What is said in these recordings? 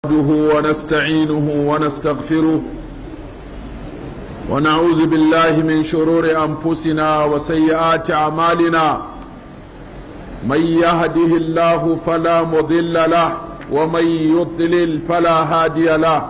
نحمده ونستعينه ونستغفره ونعوذ بالله من شرور انفسنا وسيئات اعمالنا من يهده الله فلا مضل له ومن يضلل فلا هادي له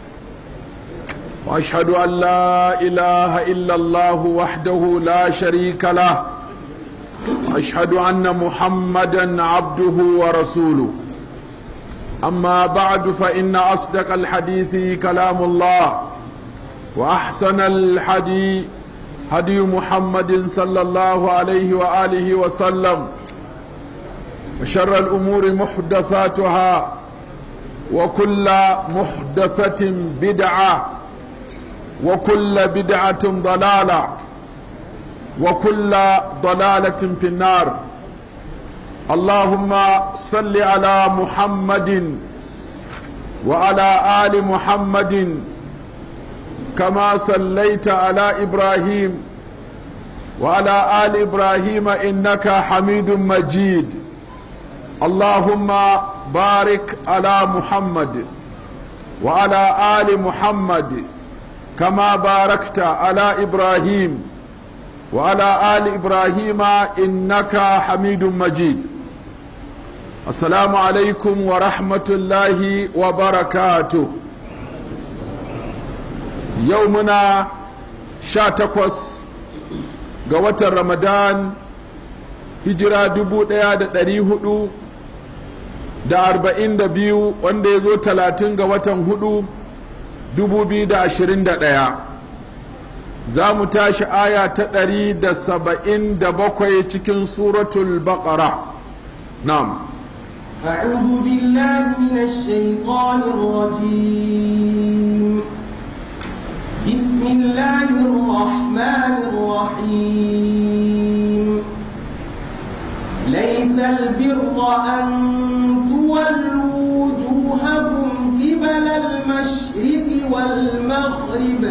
واشهد ان لا اله الا الله وحده لا شريك له واشهد ان محمدا عبده ورسوله أما بعد فإن أصدق الحديث كلام الله وأحسن الحدي هدي محمد صلى الله عليه وآله وسلم وشر الأمور محدثاتها وكل محدثة بدعة وكل بدعة ضلالة وكل ضلالة في النار اللهم صل على محمد وعلى آل محمد كما صليت على إبراهيم وعلى آل إبراهيم إنك حميد مجيد اللهم بارك على محمد وعلى آل محمد كما باركت على إبراهيم وعلى آل إبراهيم إنك حميد مجيد السلام عليكم ورحمة الله وبركاته يومنا شاتكوس قوة رمضان hijira dubu ɗaya da ɗari hudu da arba'in da biyu wanda ya zo talatin ga watan hudu dubu biyu da ashirin da ɗaya za mu tashi aya ta ɗari da saba'in da bakwai cikin suratul baƙara na'am أعوذ بالله من الشيطان الرجيم بسم الله الرحمن الرحيم ليس البر أن تولوا وجوهكم قبل المشرق والمغرب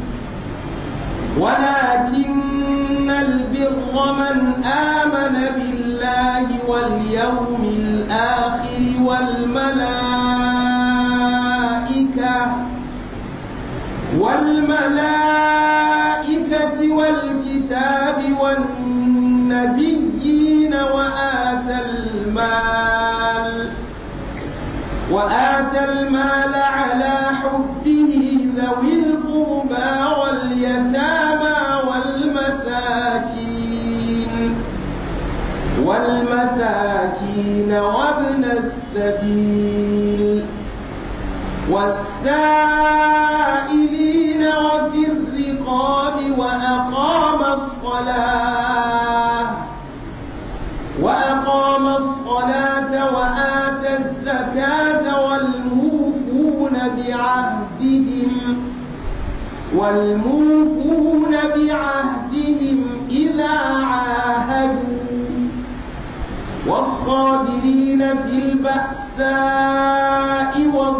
ولكن البر من آمن بالله واليوم الآخر والملائكة والملائكة والكتاب والنبيين وآتى المال وآتى المال على حبه ذوي القربى واليتامى والمساكين والمساكين وابن السبيل والسائلين وفي الرقاب وأقام الصلاة وأقام الصلاة وآتى الزكاة والموفون بعهدهم والموفون بعهدهم إذا عاهدوا والصابرين في البأساء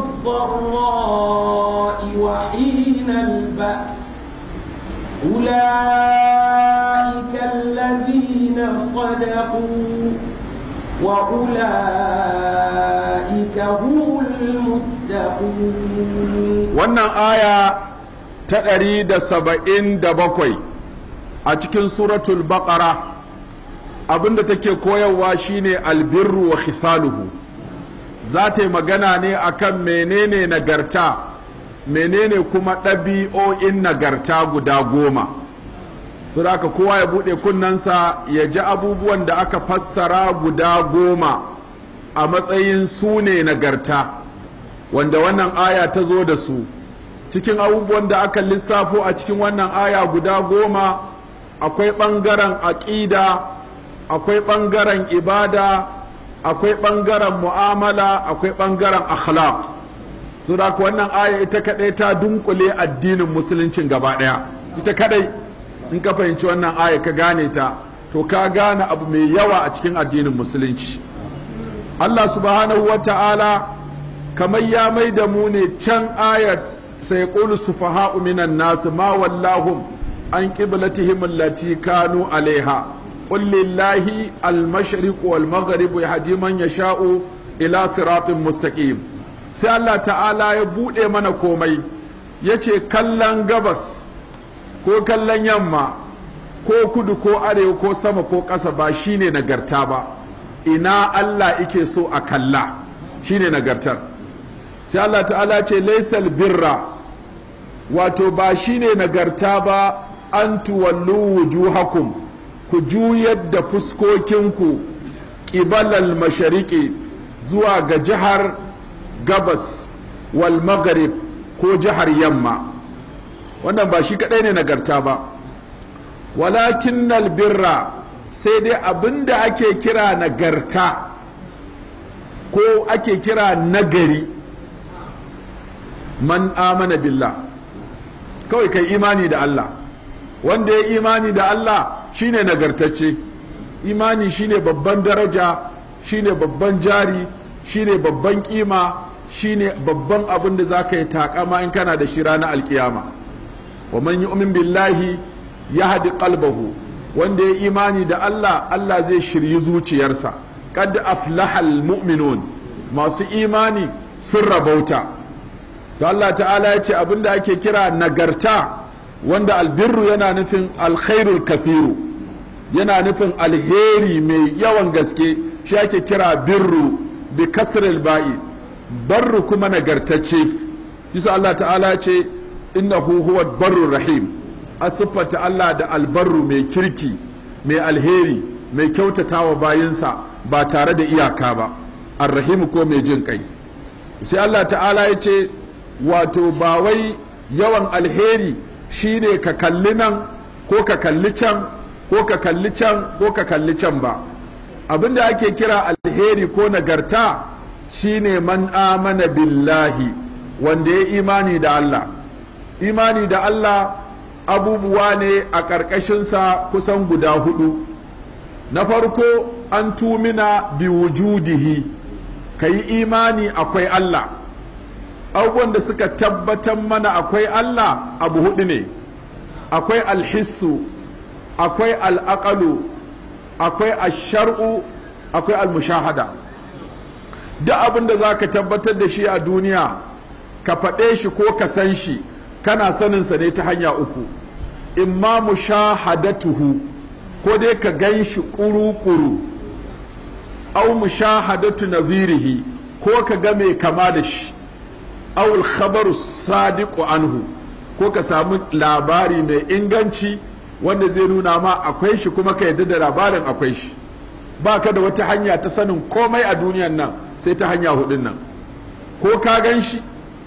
والضراء وحين البأس أولئك الذين صدقوا وأولئك هم المتقون wannan aya ta ɗari da saba'in da bakwai a cikin suratul baƙara abinda take koyarwa shine albirru wa khisaluhu za ta yi magana ne akan menene nagarta menene kuma ɗabi'o'in nagarta guda goma su da kowa ya buɗe kunnensa ya ji abubuwan da aka fassara guda goma a matsayin su ne nagarta wanda wannan aya ta zo da su cikin abubuwan da aka lissafo a cikin wannan aya guda goma akwai ɓangaren aƙida akwai ɓangaren ibada akwai ɓangaren mu'amala akwai ɓangaren akhlaq so da wannan aya ita kaɗai ta dunkule addinin musuluncin gaba ɗaya ita kaɗai in ka fahimci wannan aya ka gane ta to ka gane abu mai yawa a cikin addinin musulunci Allah subhanahu wa ta'ala kamar ya mai da mu ne can ayat sai qulu sufaha'u minan nas ma wallahum an qiblatihim allati kanu alaiha قل لله المشرق والمغرب يهدي من يشاء إلى صراط مستقيم sai Allah ta'ala ya buɗe mana komai ya ce kallon gabas ko kallon yamma ko kudu ko arewa ko sama ko ƙasa ba shine nagarta ba ina Allah ike so a kalla shine nagartar sai Allah ta'ala ce laisal birra wato ba shine nagarta ba an tuwallu wujuhakum ku juyar da fuskokinku ƙibalal mashariki zuwa ga jihar gabas wal maghrib ko jihar yamma wannan ba shi kadai ne nagarta ba walakin birra sai dai abinda ake kira nagarta ko ake kira nagari man amana billah kawai kai imani da Allah wanda ya imani da Allah shine nagartacce imani shine babban daraja shine babban jari shine babban kima shine babban abin da za ka yi takama in kana da shi ranar alkiyama wa man yu'min billahi yahdi qalbahu wanda ya imani da Allah Allah zai shiryi zuciyarsa qad aflahal mu'minun masu imani sun rabauta to Allah ta'ala ya ce abinda ake kira nagarta wanda albirru yana nufin alkhairul kathiru yana nufin alheri mai yawan gaske shi ake kira birru bi kasril ba'i barru kuma nagartacce yasa Allah ta'ala ce innahu huwa barru rahim a siffata Allah da albarru mai kirki mai alheri mai kyautatawa bayinsa ba tare da iyaka ba arrahimu ko mai jin kai sai Allah ta'ala ya ce wato ba wai yawan alheri shine ka kalli nan ko ka kalli can ko ka kalli can ko ka kalli can ba abinda ake kira alheri ko nagarta shine man amana billahi wanda ya imani da Allah imani da Allah abubuwa ne a ƙarƙashinsa kusan guda hudu na farko an tumina bi wujudihi ka yi imani akwai Allah abubuwan da suka tabbatar mana akwai Allah abu hudu ne akwai alhissu akwai al'aƙalu akwai ashar'u akwai almushahada duk abin da za ka tabbatar da shi a duniya ka faɗe shi ko ka san shi kana saninsa ne ta hanya uku imma mushahadatuhu ko dai ka gan shi ƙuru-ƙuru au mushahadatu nazirihi ko ka ga mai kama da shi au khabaru sadiqu anhu ko ka samu labari mai inganci wanda zai nuna ma akwai shi kuma ka yadda da labarin akwai shi ba ka da wata hanya ta sanin komai a duniyan nan sai ta hanya hudun nan ko ka gan shi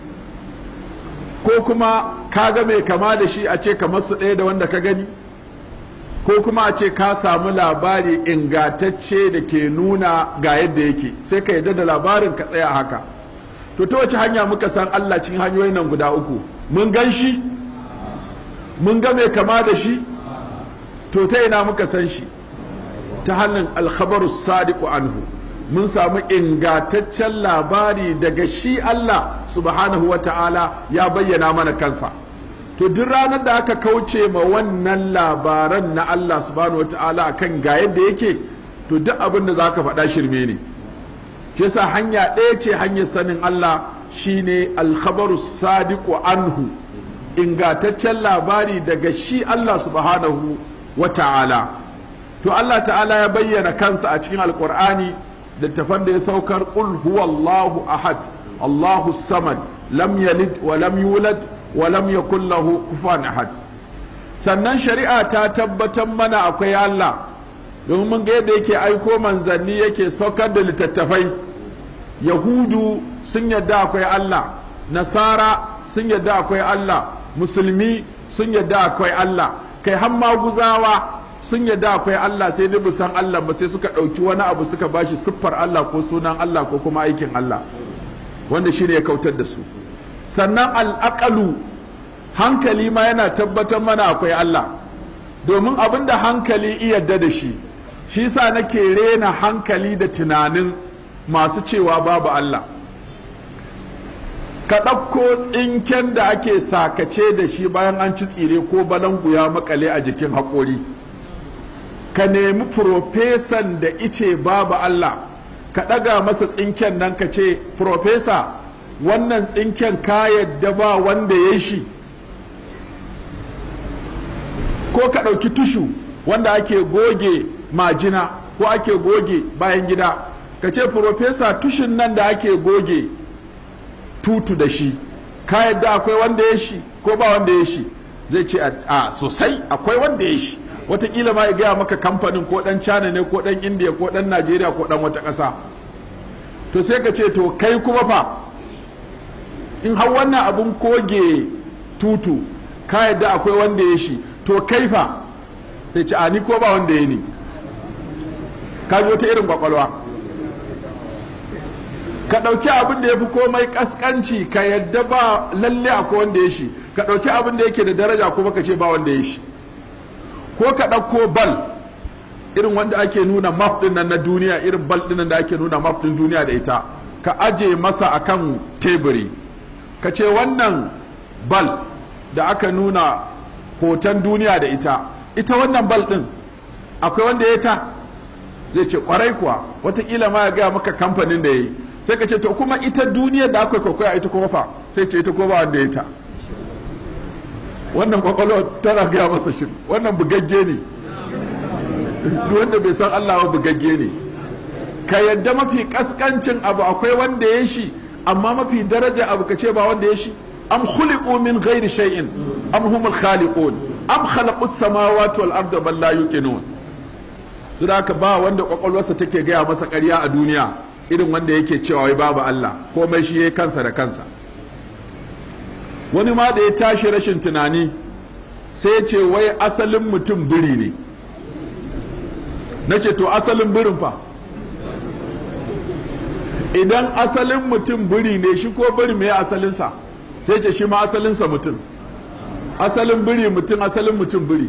ko kuma ka ga mai kama da shi a ce kamar su ɗaya da wanda ka gani ko kuma a ce ka samu labari ingatacce da ke nuna ga yadda yake sai ka yadda da labarin ka tsaya haka to ta wace hanya muka san Allah cikin hanyoyin nan guda uku mun gan shi mun ga mai kama da shi to ta ina muka san shi ta hannun alkhabaru sadiqu anhu mun samu ingataccen labari daga shi Allah subhanahu wa ta'ala ya bayyana mana kansa to duk ranar da aka kauce ma wannan labaran na Allah subhanahu wa ta'ala akan ga yadda yake to duk abin da za ka faɗa shirme ne shi yasa hanya ɗaya ce hanyar sanin Allah shine alkhabaru sadiqu anhu ingataccen labari daga shi Allah subhanahu wa ta'ala to Allah ta'ala ya bayyana kansa a cikin alkur'ani littafan da ya saukar qul huwallahu ahad Allahu samad lam yalid wa lam yulad wa lam yakul lahu kufuwan ahad sannan shari'a ta tabbatar mana akwai Allah domin mun ga yadda yake aiko manzanni yake saukar da littattafai yahudu sun yadda akwai Allah nasara sun yadda akwai Allah musulmi sun yadda akwai Allah kai hamma guzawa sun yadda akwai Allah sai dai san Allah ba sai suka ɗauki wani abu suka bashi siffar Allah ko sunan Allah ko kuma aikin Allah wanda shi ne ya kautar da su sannan al'aƙalu hankali ma yana tabbatar mana akwai Allah domin abin da hankali iyadda da shi shi sa nake rena hankali da tunanin masu cewa babu Allah ka ɗauko tsinken da ake sakace da shi bayan an ci tsire ko balangu ya makale a jikin haƙori ka nemi profesan da ice babu Allah ka ɗaga masa tsinken nan ka ce profesa wannan tsinken ka yadda ba wanda ya shi ko ka ɗauki tushu wanda ake goge majina ko ake goge bayan gida ka ce profesa tushin nan da ake goge tutu da shi ka yadda akwai wanda ya shi ko ba wanda ya shi zai ce a sosai akwai wanda ya shi watakila ma ya gaya maka kamfanin ko dan china ne ko dan india ko dan najeriya ko dan wata ƙasa to sai ka ce to kai kuma fa in har wannan abun koge tutu ka yadda akwai wanda ya shi to kai fa sai ce a ni ko ba wanda ya ni ka ji wata irin kwakwalwa ka ɗauki abin da ya fi komai ƙasƙanci ka yadda ba lalle akwai wanda ya shi ka ɗauki abin da yake da daraja kuma ka ce ba wanda ya shi ko ka ɗauko bal irin wanda ake nuna map ɗin nan na duniya irin bal ɗin nan da ake nuna map ɗin duniya da ita ka aje masa akan teburi ka ce wannan bal da aka nuna hoton duniya da ita ita wannan bal ɗin akwai wanda ya ta zai ce kwarai kuwa watakila ma ya gaya maka kamfanin da ya yi sai ka ce to kuma ita duniyar da akwai kwakwaya ita kuma fa sai ce ita ko ba wanda ya ta wannan kwakwalwa tana gaya masa shi wannan bugagge ne duk wanda bai san Allah ba bugagge ne ka yadda mafi kaskancin abu akwai wanda ya shi amma mafi daraja abu ka ce ba wanda ya shi am khuliqu min ghairi shay'in am humul khaliqun am khalaqu samawati wal arda bal la yuqinun to da ba wanda kwakwalwarsa take gaya masa ƙarya a duniya irin wanda yake cewa wai babu Allah komai shi yayi kansa da kansa wani ma da ya tashi rashin tunani sai ya ce wai asalin mutum biri ne na ce to asalin birin fa idan asalin mutum biri ne shi ko biri mai asalinsa sai ce shi ma asalinsa mutum asalin biri mutum asalin mutum biri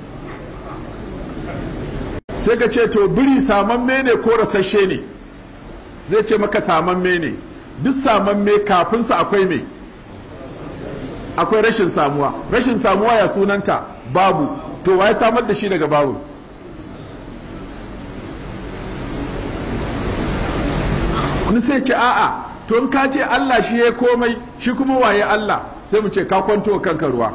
sai ka ce to biri samamme ne ko rasashe ne zai ce maka samamme ne duk samamme kafinsa akwai mai akwai rashin samuwa rashin samuwa ya sunanta babu to wa ya samar da shi daga babu wani sai ce a'a to in ka ce Allah shi ya komai shi kuma waye Allah sai mu ce ka kwanto kanka ruwa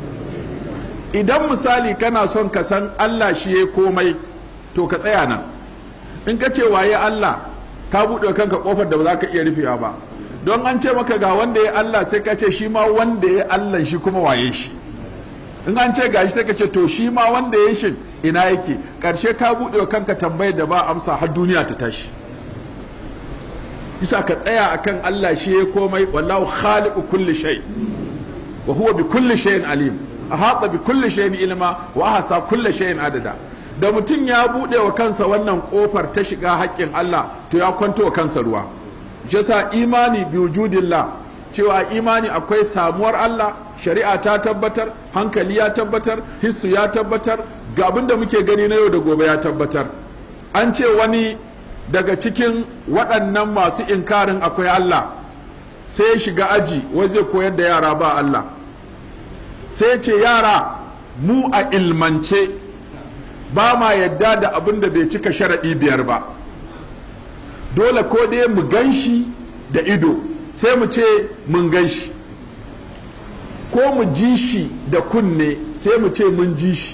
idan misali kana son ka san Allah shi ya komai to ka tsaya nan in ka ce waye Allah ka buɗe kanka kofar da ba za ka iya rufewa ba don an ce maka ga wanda ya Allah sai ka ce shi ma wanda ya Allah shi kuma waye shi in an ce gashi sai ka ce to shi ma wanda ya shi ina yake karshe ka buɗe kanka tambayar da ba amsa har duniya ta tashi isa ka tsaya akan Allah shi ya komai wallahu khaliqu kulli shay wa huwa bi kulli shay'in alim ahata bi kulli shay'in ilma wa ahsa kulli shay'in adada da mutum ya buɗe wa kansa wannan kofar ta shiga haƙƙin Allah to ya kwanto wa kansa ruwa shi yasa imani bi wujudillah cewa imani akwai samuwar Allah shari'a ta tabbatar hankali ya tabbatar hissu ya tabbatar ga abin da muke gani na yau da gobe ya tabbatar an ce wani daga cikin waɗannan masu inkarin akwai Allah sai ya shiga aji wai zai koyar da yara ba Allah sai ce yara mu a ilmance ba ma yadda da abin da bai cika sharaɗi biyar ba dole ko dai mu gan shi da ido sai mu ce mun gan shi ko mu ji shi da kunne sai mu ce mun ji shi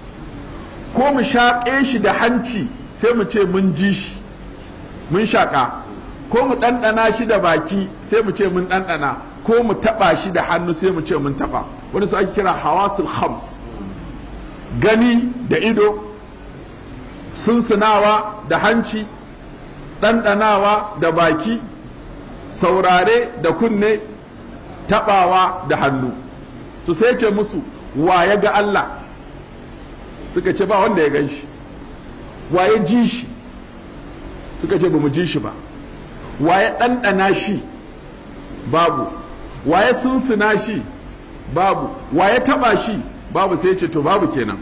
ko mu shaƙe shi da hanci sai mu ce mun ji shi mun shaƙa ko mu ɗanɗana shi da baki sai mu ce mun ɗanɗana ko mu taɓa shi da hannu sai mu ce mun taɓa wani su ake kira hawasul khams gani da ido sunsunawa da hanci ɗanɗanawa da baki saurare da kunne taɓawa da hannu to sai ce musu wa ya ga Allah suka ce ba wanda ya gan shi wa ya ji shi suka ce ba mu ji shi ba wa ya ɗanɗana shi babu wa ya sunsuna shi babu wa ya taɓa shi babu sai ce to babu kenan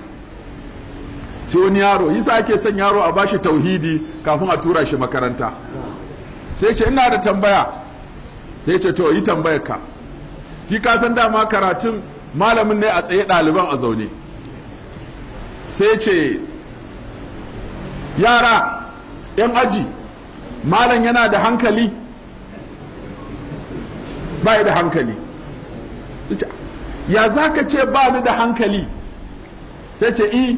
sai wani yaro yasa ake son yaro a bashi tauhidi kafin a tura shi makaranta sai ce ina da tambaya sai ce to yi tambayar ka ki ka san dama karatun malamin ne a tsaye ɗaliban a zaune sai ce yara yan aji malam yana da hankali ba da hankali ya za ka ce ba ni da hankali sai ce i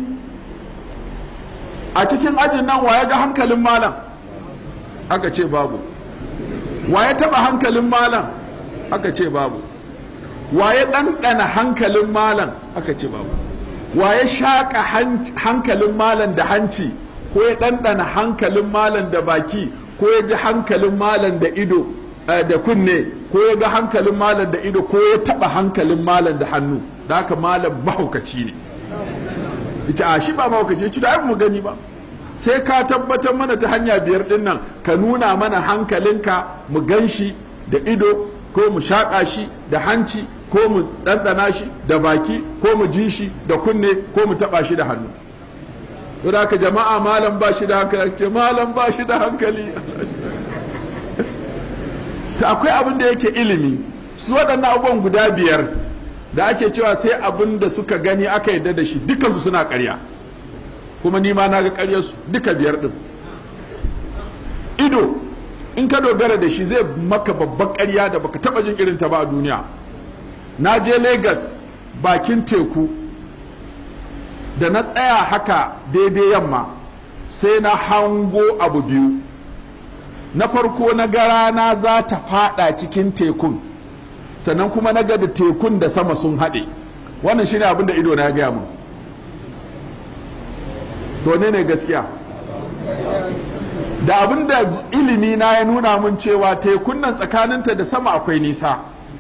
a cikin ajin nan waye ga hankalin malam aka ce babu waye taba hankalin malam aka ce babu waye ɗanɗana hankalin malam aka ce babu waye shaƙa hankalin malam da hanci ko ya ɗanɗana hankalin malam da baki ko ya ji hankalin malam da ido da kunne ko ya ga hankalin malam da ido ko ya taɓa hankalin malam da hannu da haka malam mahaukaci ne ita a shi ba mahaukaci ci da mu gani ba sai ka tabbatar mana ta hanya biyar din nan ka nuna mana hankalinka mu gan shi da ido ko mu shaƙa shi da hanci ko mu ɗanɗana shi da baki ko mu ji shi da kunne ko mu taɓa shi da hannu to da haka jama'a malam ba shi da hankali ce malam ba shi da hankali ta akwai abin da yake ilimi su waɗannan abubuwan guda biyar da ake cewa sai abin da suka gani aka yarda da shi dukansu suna ƙarya kuma ni ma na ga ƙaryarsu duka biyar ɗin ido in ka dogara da shi zai maka babban ƙarya da baka taɓa jin irin ta ba a duniya na je Legas bakin teku da na tsaya haka daidai yamma sai na hango abu biyu na farko na ga rana za ta fada cikin tekun sannan kuma na ga da tekun da sama sun haɗe wannan shine abin da ido na gaya mun to ne ne gaskiya da abin da ilimi na ya nuna mun cewa tekun nan tsakaninta da sama akwai nisa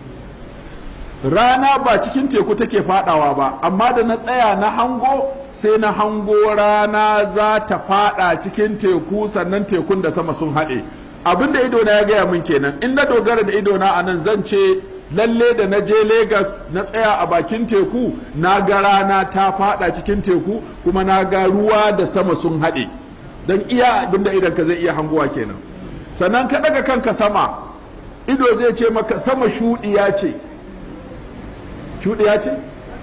rana ba cikin teku take fadawa ba amma da na tsaya na hango sai na hango rana za ta fada cikin teku sannan tekun da sama sun haɗe abin da idona ya gaya min kenan in na dogara da idona a nan zan ce lalle da na je Legas na tsaya a bakin teku na ga rana ta fada cikin teku kuma na ga ruwa da sama sun haɗe don iya abin da idan ka zai iya hangowa kenan sannan ka ɗaga kanka sama ido zai ce maka sama shuɗiya ce shuɗiya ce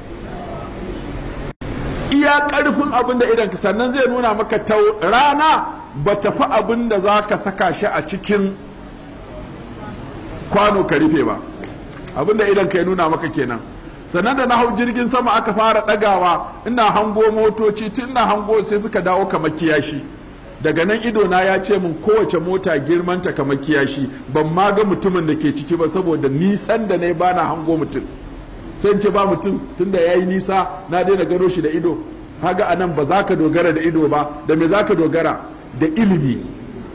iya ƙarfin abin da idan sannan zai nuna maka ta rana ba tafi abin da za ka saka shi a cikin kwano ka rufe ba abin da idan ka ya nuna maka kenan sannan da na hau jirgin sama aka fara ɗagawa ina hango motoci tun ina hango sai suka dawo kamar kiyashi daga nan idona ya ce min kowace mota girmanta kamar kiyashi ban ma ga mutumin da ke ciki ba saboda nisan da na ba na hango mutum sai ce ba mutum tunda ya yi nisa na daina gano shi da ido haga a nan ba za ka dogara da ido ba da me za ka dogara da ilimi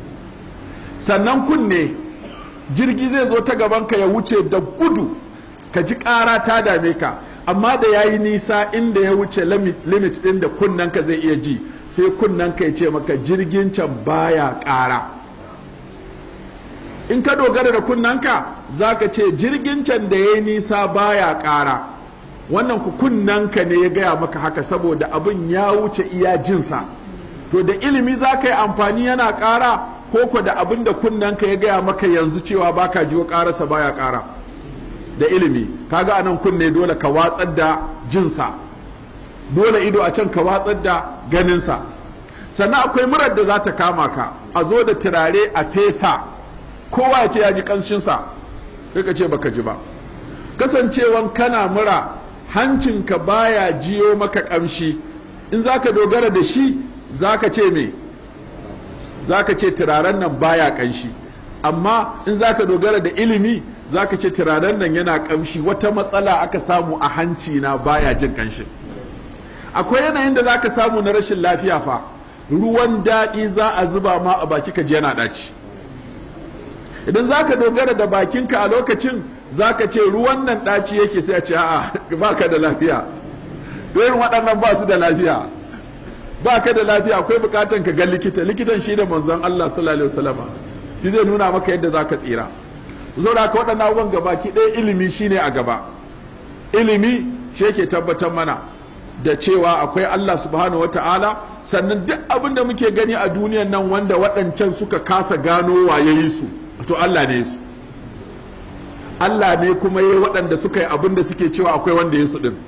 sannan kunne jirgi zai zo ta gabanka ya wuce da gudu ka ji ƙara ta dame ka amma da ya yi nisa inda ya wuce limit ɗin da kunnanka zai iya ji sai kunnanka ya ce maka jirgin can baya ƙara in ka dogara da kunnanka za ka ce jirgin can da ya yi nisa baya ƙara wannan ku kunnanka ne ya gaya maka haka saboda abin ya wuce iya jinsa to da ilimi za ka yi amfani yana ƙara ko ko da abin da kunnanka ya gaya maka yanzu cewa baka jiwo ƙararsa baya ƙara da ilimi kaga anan kunne dole ka watsar da jinsa dole ido a can ka watsar da ganinsa sannan akwai murar da za ta kama ka a zo da turare a fesa kowa ya ce ya ji kanshinsa sai ka ce baka ji ba kasancewan kana mura hancinka baya jiyo maka kamshi in za ka dogara da shi za ka ce me za ka ce turaren nan baya kanshi amma in za ka dogara da ilimi za ka ce turaren nan yana kamshi wata matsala aka samu a hanci na baya jin kanshi akwai yanayin da za ka samu na rashin lafiya fa ruwan daɗi za a zuba ma a baki ka ji yana ɗaci idan za ka dogara da bakinka a lokacin za ka ce ruwan nan ɗaci yake sai a ce a'a ba ka da lafiya irin waɗannan ba su da lafiya ba ka da lafiya akwai bukatan ka ga likita likitan shi da manzon Allah sallallahu alaihi wasallama shi zai nuna maka yadda za ka tsira saboda haka waɗannan abubuwan gaba ki ɗaya ilimi shine a gaba ilimi shi yake tabbatar mana da cewa akwai Allah subhanahu wata'ala sannan duk abin da muke gani a duniyan nan wanda waɗancan suka kasa gano waye yi su to Allah ne su Allah ne kuma yi waɗanda suka yi abin da suke cewa akwai wanda ya su ɗin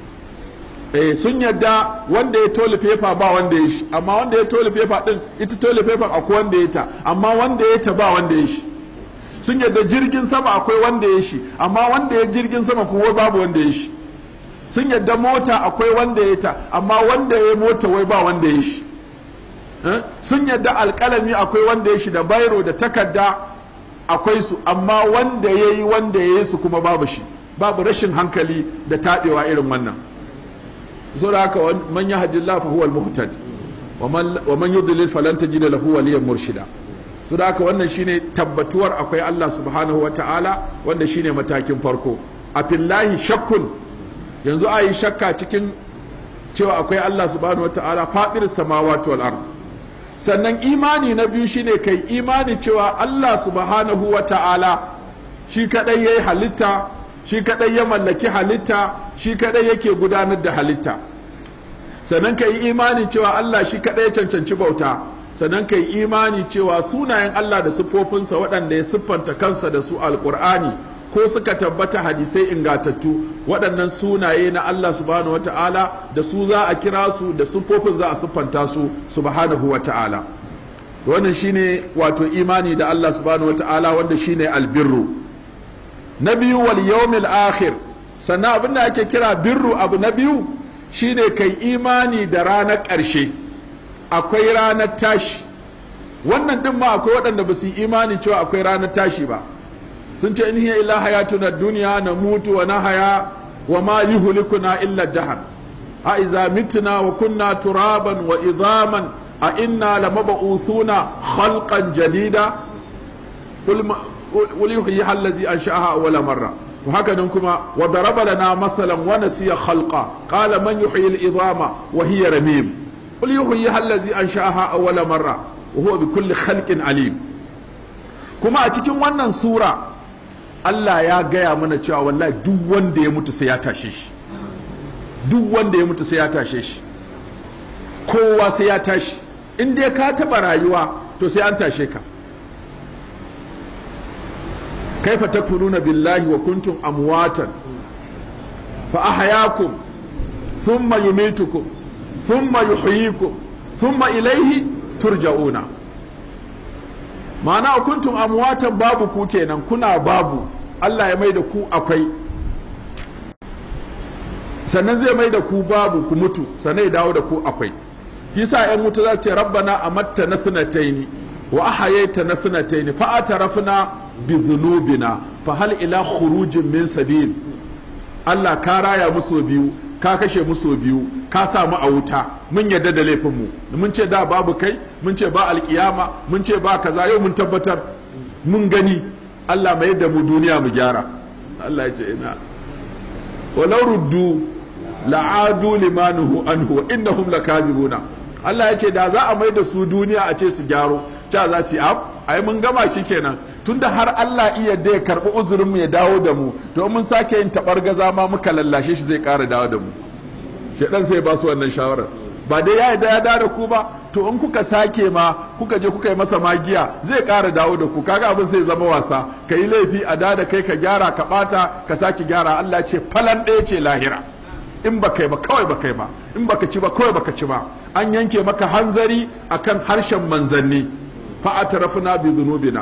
eh sun yadda wanda ya tole fefa ba wanda ya shi amma wanda ya tole fefa ɗin ita tole fefa akwai wanda ya ta amma wanda ya ta ba wanda ya shi sun yadda jirgin sama akwai wanda ya shi amma wanda ya jirgin sama kuma babu wanda ya shi sun yadda mota akwai wanda ya ta amma wanda ya mota wai ba wanda ya shi sun yadda alkalami akwai wanda ya shi da bairo da takarda akwai su amma wanda ya yi wanda ya yi su kuma babu shi babu rashin hankali da taɓewa irin wannan so da haka man yahdillahu fa huwa al-muhtad wa man yudlil falan tajid lahu waliyan murshida so da haka wannan shine tabbatuwar akwai Allah subhanahu wa ta'ala wanda shine matakin farko a fillahi shakkun yanzu a yi shakka cikin cewa akwai Allah subhanahu wa ta'ala fadir samawati wal ard sannan imani na biyu shine kai imani cewa Allah subhanahu wa ta'ala shi kadai yayi halitta shi kadai ya mallaki halitta shi kadai yake gudanar da halitta sannan ka yi imani cewa Allah shi kadai ya cancanci bauta sannan ka yi imani cewa sunayen Allah da siffofinsa waɗanda ya siffanta kansa da su alƙur'ani ko suka tabbata hadisai ingatattu waɗannan sunaye na Allah subhanahu wa ta'ala da su za a kira su da siffofin za a siffanta su subhanahu wa ta'ala wannan shine wato imani da Allah subhanahu wa ta'ala wanda shine albirru na biyu wal yawmil akhir sannan abin da ake kira birru abu na biyu shine kai imani da ranar ƙarshe akwai ranar tashi wannan din ma akwai waɗanda ba su yi imani cewa akwai ranar tashi ba sun ce in hiya illa hayatuna duniya na mutu wa nahaya wa ma yuhlikuna illa dahar a iza mitna wa kunna turaban wa idhaman a inna lamab'uthuna khalqan jadida قل يحييها الذي انشاها اول مره وهكذا كما وضرب لنا مثلا ونسي خلقا قال من يحيي العظام وهي رميم قل يحييها الذي انشاها اول مره وهو بكل خلق عليم كما a cikin wannan sura Allah ya gaya mana cewa wallahi duk wanda ya mutu sai ya tashe shi duk wanda ya mutu sai ya tashe shi kowa sai ya tashi in dai ka taba rayuwa to sai an tashe ka كيف تكفرون بالله وكنتم أمواتا فأحياكم ثم يميتكم ثم يحييكم ثم إليه ترجعون ma'ana kuntum amwatan babu ku kenan kuna babu Allah ya mai da ku akwai sannan zai mai da ku babu ku mutu sannan ya dawo da ku akwai yasa ƴan mutu za su ce rabbana amatta na thnataini wa ahayaita na thnataini fa atarafna bi dhunubina fa hal ila khurujin min sabil Allah ka raya musu biyu ka kashe musu biyu ka sa mu a wuta mun yadda da laifin mu mun ce da babu kai mun ce ba alkiyama mun ce ba kaza yau mun tabbatar mun gani Allah mai da mu duniya mu gyara Allah ya ce ina walau ruddu la'adu limanuhu anhu wa innahum lakadibuna Allah ya ce da za a mai da su duniya a ce su gyaro cha za su yi ab ai mun gama shi kenan tunda har Allah iya da ya karbi uzurin mu ya dawo da mu to mun sake yin tabar gaza ma muka lallashe shi zai ƙara dawo da mu shedan sai ba su wannan shawarar ba dai ya yarda ya dawo da ku ba to in kuka sake ma kuka je kuka yi masa magiya zai ƙara dawo da ku kaga abin sai zama wasa ka yi laifi a da kai ka gyara ka bata ka sake gyara Allah ce falan ɗaya ce lahira in ba kai ba kawai ba kai ba in baka ci ba kawai baka ci ba an yanke maka hanzari akan harshen manzanni fa atrafna bi dhunubina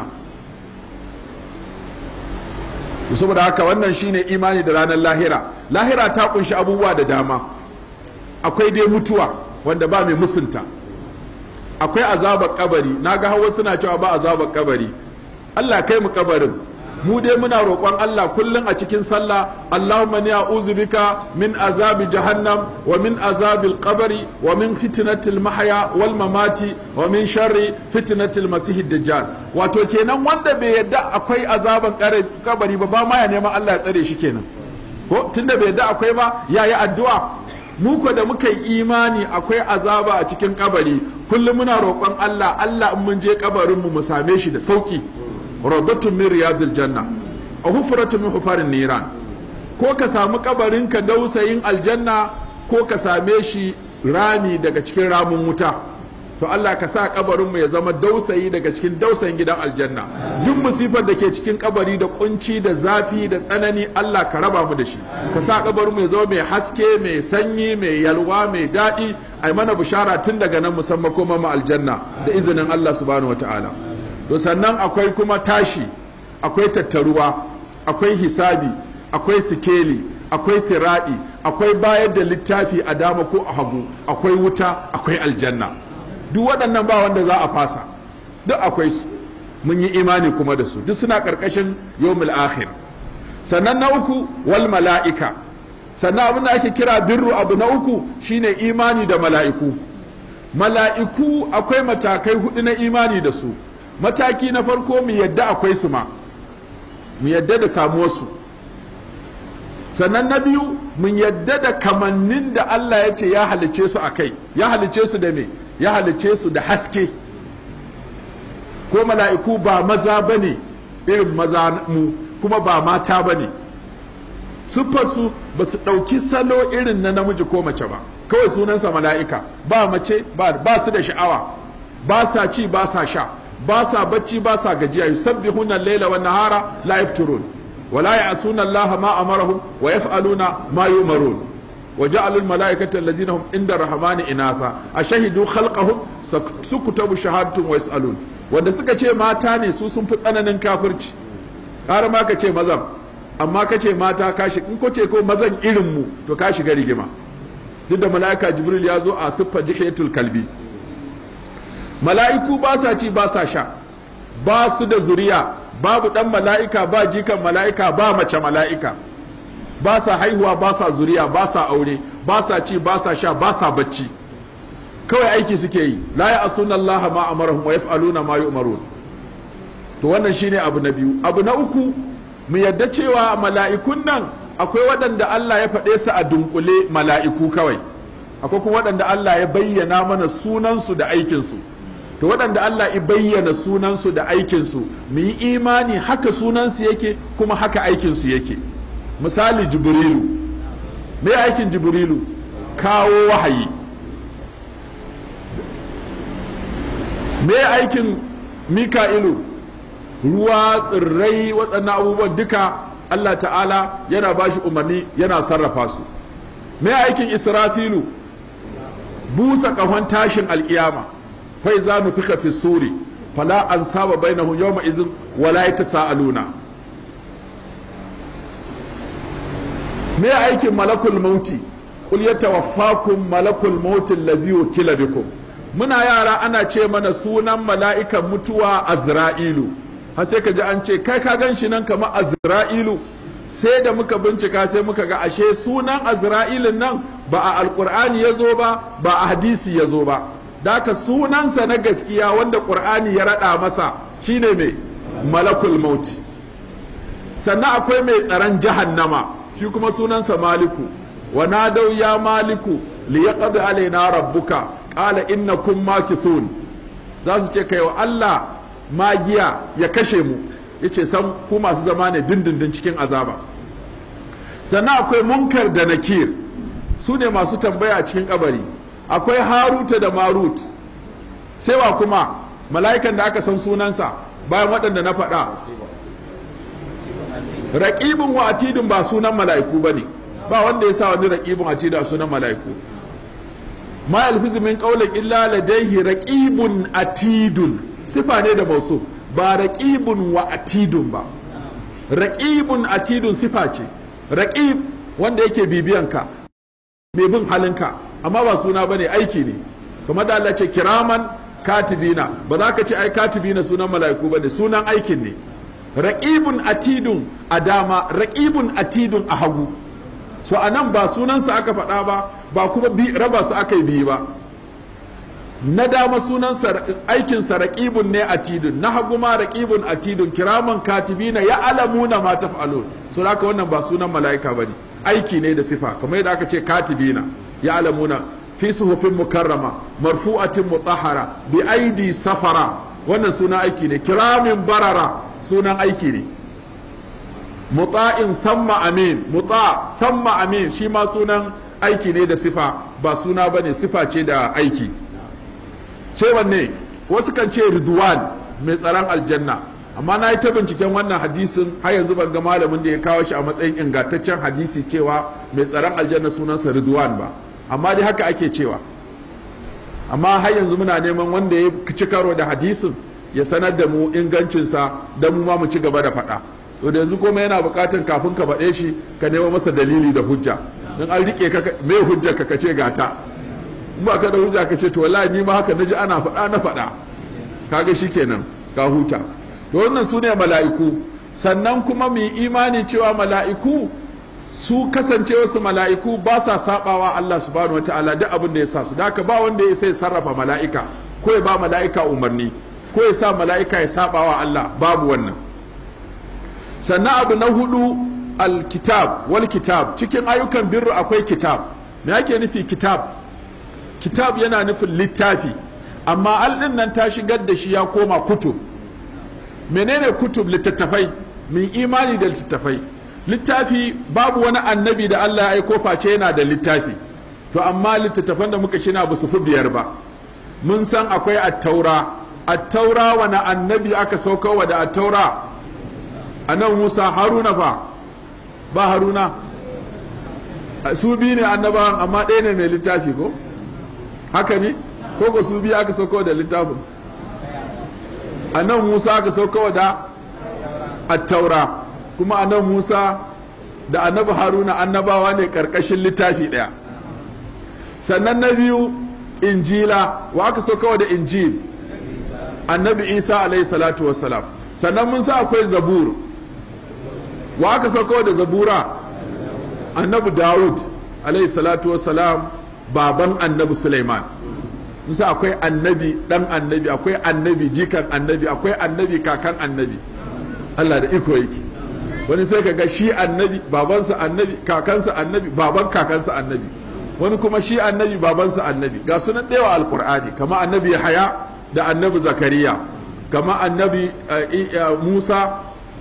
saboda haka wannan shine imani da ranar lahira lahira ta kunshi abubuwa da dama akwai dai mutuwa wanda ba mai musunta akwai azabar kabari na ga hawa suna cewa ba azabar kabari Allah kai mu kabarin mu dai muna roƙon Allah kullum a cikin sallah Allahumma ni a'udhu bika min azabi jahannam wa min azabil qabri wa min fitnatil mahya wal mamati wa min sharri fitnatil masih dajjal wato kenan wanda bai yadda akwai azaban kabari ba ba ma ya neman Allah ya tsare shi kenan ko tunda bai yadda akwai ba yayi addu'a mu ko da muka yi imani akwai azaba a cikin kabari kullum muna roƙon Allah Allah in mun je kabarin mu mu same shi da sauki rawdatun min riyadil janna a hufratun min hufarin niran ko ka samu kabarin ka dausayin aljanna ko ka same shi rami daga cikin ramin wuta to Allah ka sa kabarin mu ya zama dausayi daga cikin dausayin gidan aljanna duk musifar da ke cikin kabari da kunci da zafi da tsanani Allah ka raba mu da shi ka sa kabarin mu ya zama mai haske mai sanyi mai yalwa mai daɗi ai mana bishara tun daga nan musamman koma mu aljanna da izinin Allah subhanahu wataala to sannan akwai kuma tashi akwai tattaruwa akwai hisabi akwai sikeli akwai siraɗi akwai bayar da littafi a dama ko a hagu akwai wuta akwai aljanna duk waɗannan ba wanda za a fasa duk akwai su mun yi imani kuma da su duk suna ƙarƙashin yawmul akhir sannan na uku wal mala'ika sannan abin da ake kira birru abu na uku shine imani da mala'iku mala'iku akwai matakai hudu na imani da su mataki na farko mu yadda akwai su ma mu yadda da samuwarsu sannan na biyu mun yadda da kamannin da Allah ya ce ya halice su a kai ya halice su da me ya halice su da haske ko mala'iku ba maza ba ne irin maza mu kuma ba mata ba ne siffarsu ba su ɗauki salo irin na namiji ko mace ba kawai sunansa mala'ika ba mace ba su da sha'awa ba sa ci ba sa sha ba sa bacci ba sa gajiya yusabbihuna al-laila wan nahara la yafturun wa la ya'suna Allah ma amarahum wa yaf'aluna ma yumarun wa ja'alul malaikata allazina hum inda rahmani inafa ashhadu khalqahum sukutabu shahadatun wa yas'alun wanda suka ce mata ne su sun fi tsananin kafirci har ma ka ce mazan amma ka ce mata ka shi in ko ce ko mazan irin mu to ka shiga rigima duk da mala'ika jibril ya zo a siffar dihiyatul kalbi mala'iku ba sa ci ba sa sha ba su da zuriya babu dan mala'ika ba jikan mala'ika ba mace mala'ika ba sa haihuwa ba sa zuriya ba sa aure ba sa ci ba sa sha ba sa bacci kawai aiki suke yi la ya asuna Allah ma amarahum wa yaf'aluna ma yu'marun to wannan shine abu na biyu abu na uku mu yadda cewa mala'ikun nan akwai waɗanda Allah ya faɗe su a dunkule mala'iku kawai akwai kuma waɗanda Allah ya bayyana mana sunansu da aikinsu to waɗanda Allah ya bayyana sunansu da aikinsu mu yi imani haka sunansu yake kuma haka aikinsu yake misali jibrilu me aikin jibrilu kawo wahayi me aikin mika'ilu ruwa tsirrai waɗannan abubuwan duka Allah ta'ala yana ba shi umarni yana sarrafa su me aikin israfilu busa ƙahon tashin alƙiyama fai za mu fika fi suri fala an saba bainahum yawma izin wala yatasaaluna me aikin malakul mauti qul yatawaffakum malakul mauti allazi wukila bikum muna yara ana ce mana sunan mala'ikan mutuwa azra'ilu har sai ka ji an ce kai ka gan shi nan kamar azra'ilu sai da muka bincika sai muka ga ashe sunan azra'ilin nan ba a alkur'ani ya zo ba ba a hadisi ya zo ba daka sunansa na gaskiya wanda ƙur'ani ya raɗa masa shine mai malakul mauti sannan akwai mai tsaron jahannama shi kuma sunansa maliku wa nadau ya maliku li yaqdi alaina rabbuka qala innakum makithun za su ce kai wa Allah magiya ya kashe mu yace san ku masu zama ne dindindin cikin azaba sannan akwai munkar da nakir su ne masu tambaya cikin kabari akwai haruta da marut sai wa kuma mala'ikan da aka san sunansa bayan waɗanda na faɗa raƙibin wa atidin ba sunan mala'iku ba ne ba wanda ya sa wani raƙibin atidin a sunan mala'iku ma yalfizu min qawlin illa ladayhi raqibun atidun sifa ne da mausu ba raqibun wa atidun ba raqibun atidun sifa ce raqib wanda yake bibiyanka mai bin halinka amma ba suna bane aiki ne kamar da Allah ce kiraman katibina ba za ka ce ai katibina sunan mala'iku bane sunan aikin ne raqibun atidun a dama raqibun atidun a hagu so anan ba sunansa aka faɗa ba ba kuma raba su aka yi biyu ba na dama sunansa aikinsa raƙibun ne atidun na hagu ma raƙibun atidun kiraman katibina ya alamuna ma taf'alun so haka wannan ba sunan mala'ika bane aiki ne da sifa kamar yadda aka ce katibina ya alamuna fi suhufin mukarrama marfu'atin mutahhara bi aidi safara wannan sunan aiki ne kiramin barara sunan aiki ne muta'in thamma amin muta thamma amin shi ma sunan aiki ne da sifa ba suna bane sifa ce da aiki sai wanne wasu kan ce ridwan mai tsaron aljanna amma na yi ta binciken wannan hadisin har yanzu ban ga malamin da ya kawo shi a matsayin ingantaccen hadisi cewa mai tsaron aljanna sunansa ridwan ba amma dai haka ake cewa amma har yanzu muna neman wanda ya ci karo da hadisin ya sanar da mu ingancinsa don mu ma mu ci gaba da faɗa to da yanzu kuma yana buƙatar kafin ka faɗe shi ka nemo masa dalili da hujja in an rike ka me hujjar ka kace gata in ba ka da hujja ka ce to wallahi ni ma haka naji ana faɗa na faɗa kaga shikenan ka huta to wannan su ne mala'iku sannan kuma mu imani cewa mala'iku su kasance wasu mala'iku ba sa sabawa Allah subhanahu wataala duk abin da ya sa su da ba wanda ya sai sarrafa mala'ika ko ya ba mala'ika umarni ko ya sa mala'ika ya sabawa Allah babu wannan sannan abu na hudu alkitab wal kitab cikin ayyukan birru akwai kitab me ake nufi kitab kitab yana nufin littafi amma al nan ta shigar da shi ya koma kutub menene kutub littattafai min imani da littattafai littafi babu wani annabi da Allah ya aiko face yana da littafi to amma littattafan da muka shina ba su fi biyar ba mun san akwai attaura attaura wani annabi aka saukowa da attaura anan Musa Haruna fa ba Haruna su biyu ne annabawan amma ɗaya ne mai littafi ko haka ne ko ko su biyu aka saukowa da littafin anan Musa aka saukowa da attaura kuma anan Musa da annabi Haruna annabawa ne karkashin littafi ɗaya sannan na biyu injila wa aka so kawai da injil annabi isa alayhi salatu wassalam sannan mun sa akwai zabur wa aka so kawai da zabura annabi dawud alayhi salatu wassalam baban annabi suleiman mun sa akwai annabi dan annabi akwai annabi jikan annabi akwai annabi kakan annabi Allah da iko yake wani sai ka ga shi annabi babansa annabi kakansa annabi baban kakansa annabi wani kuma shi annabi babansa annabi ga sunan ɗewa alkur'ani kama annabi haya da annabi zakariya kama annabi musa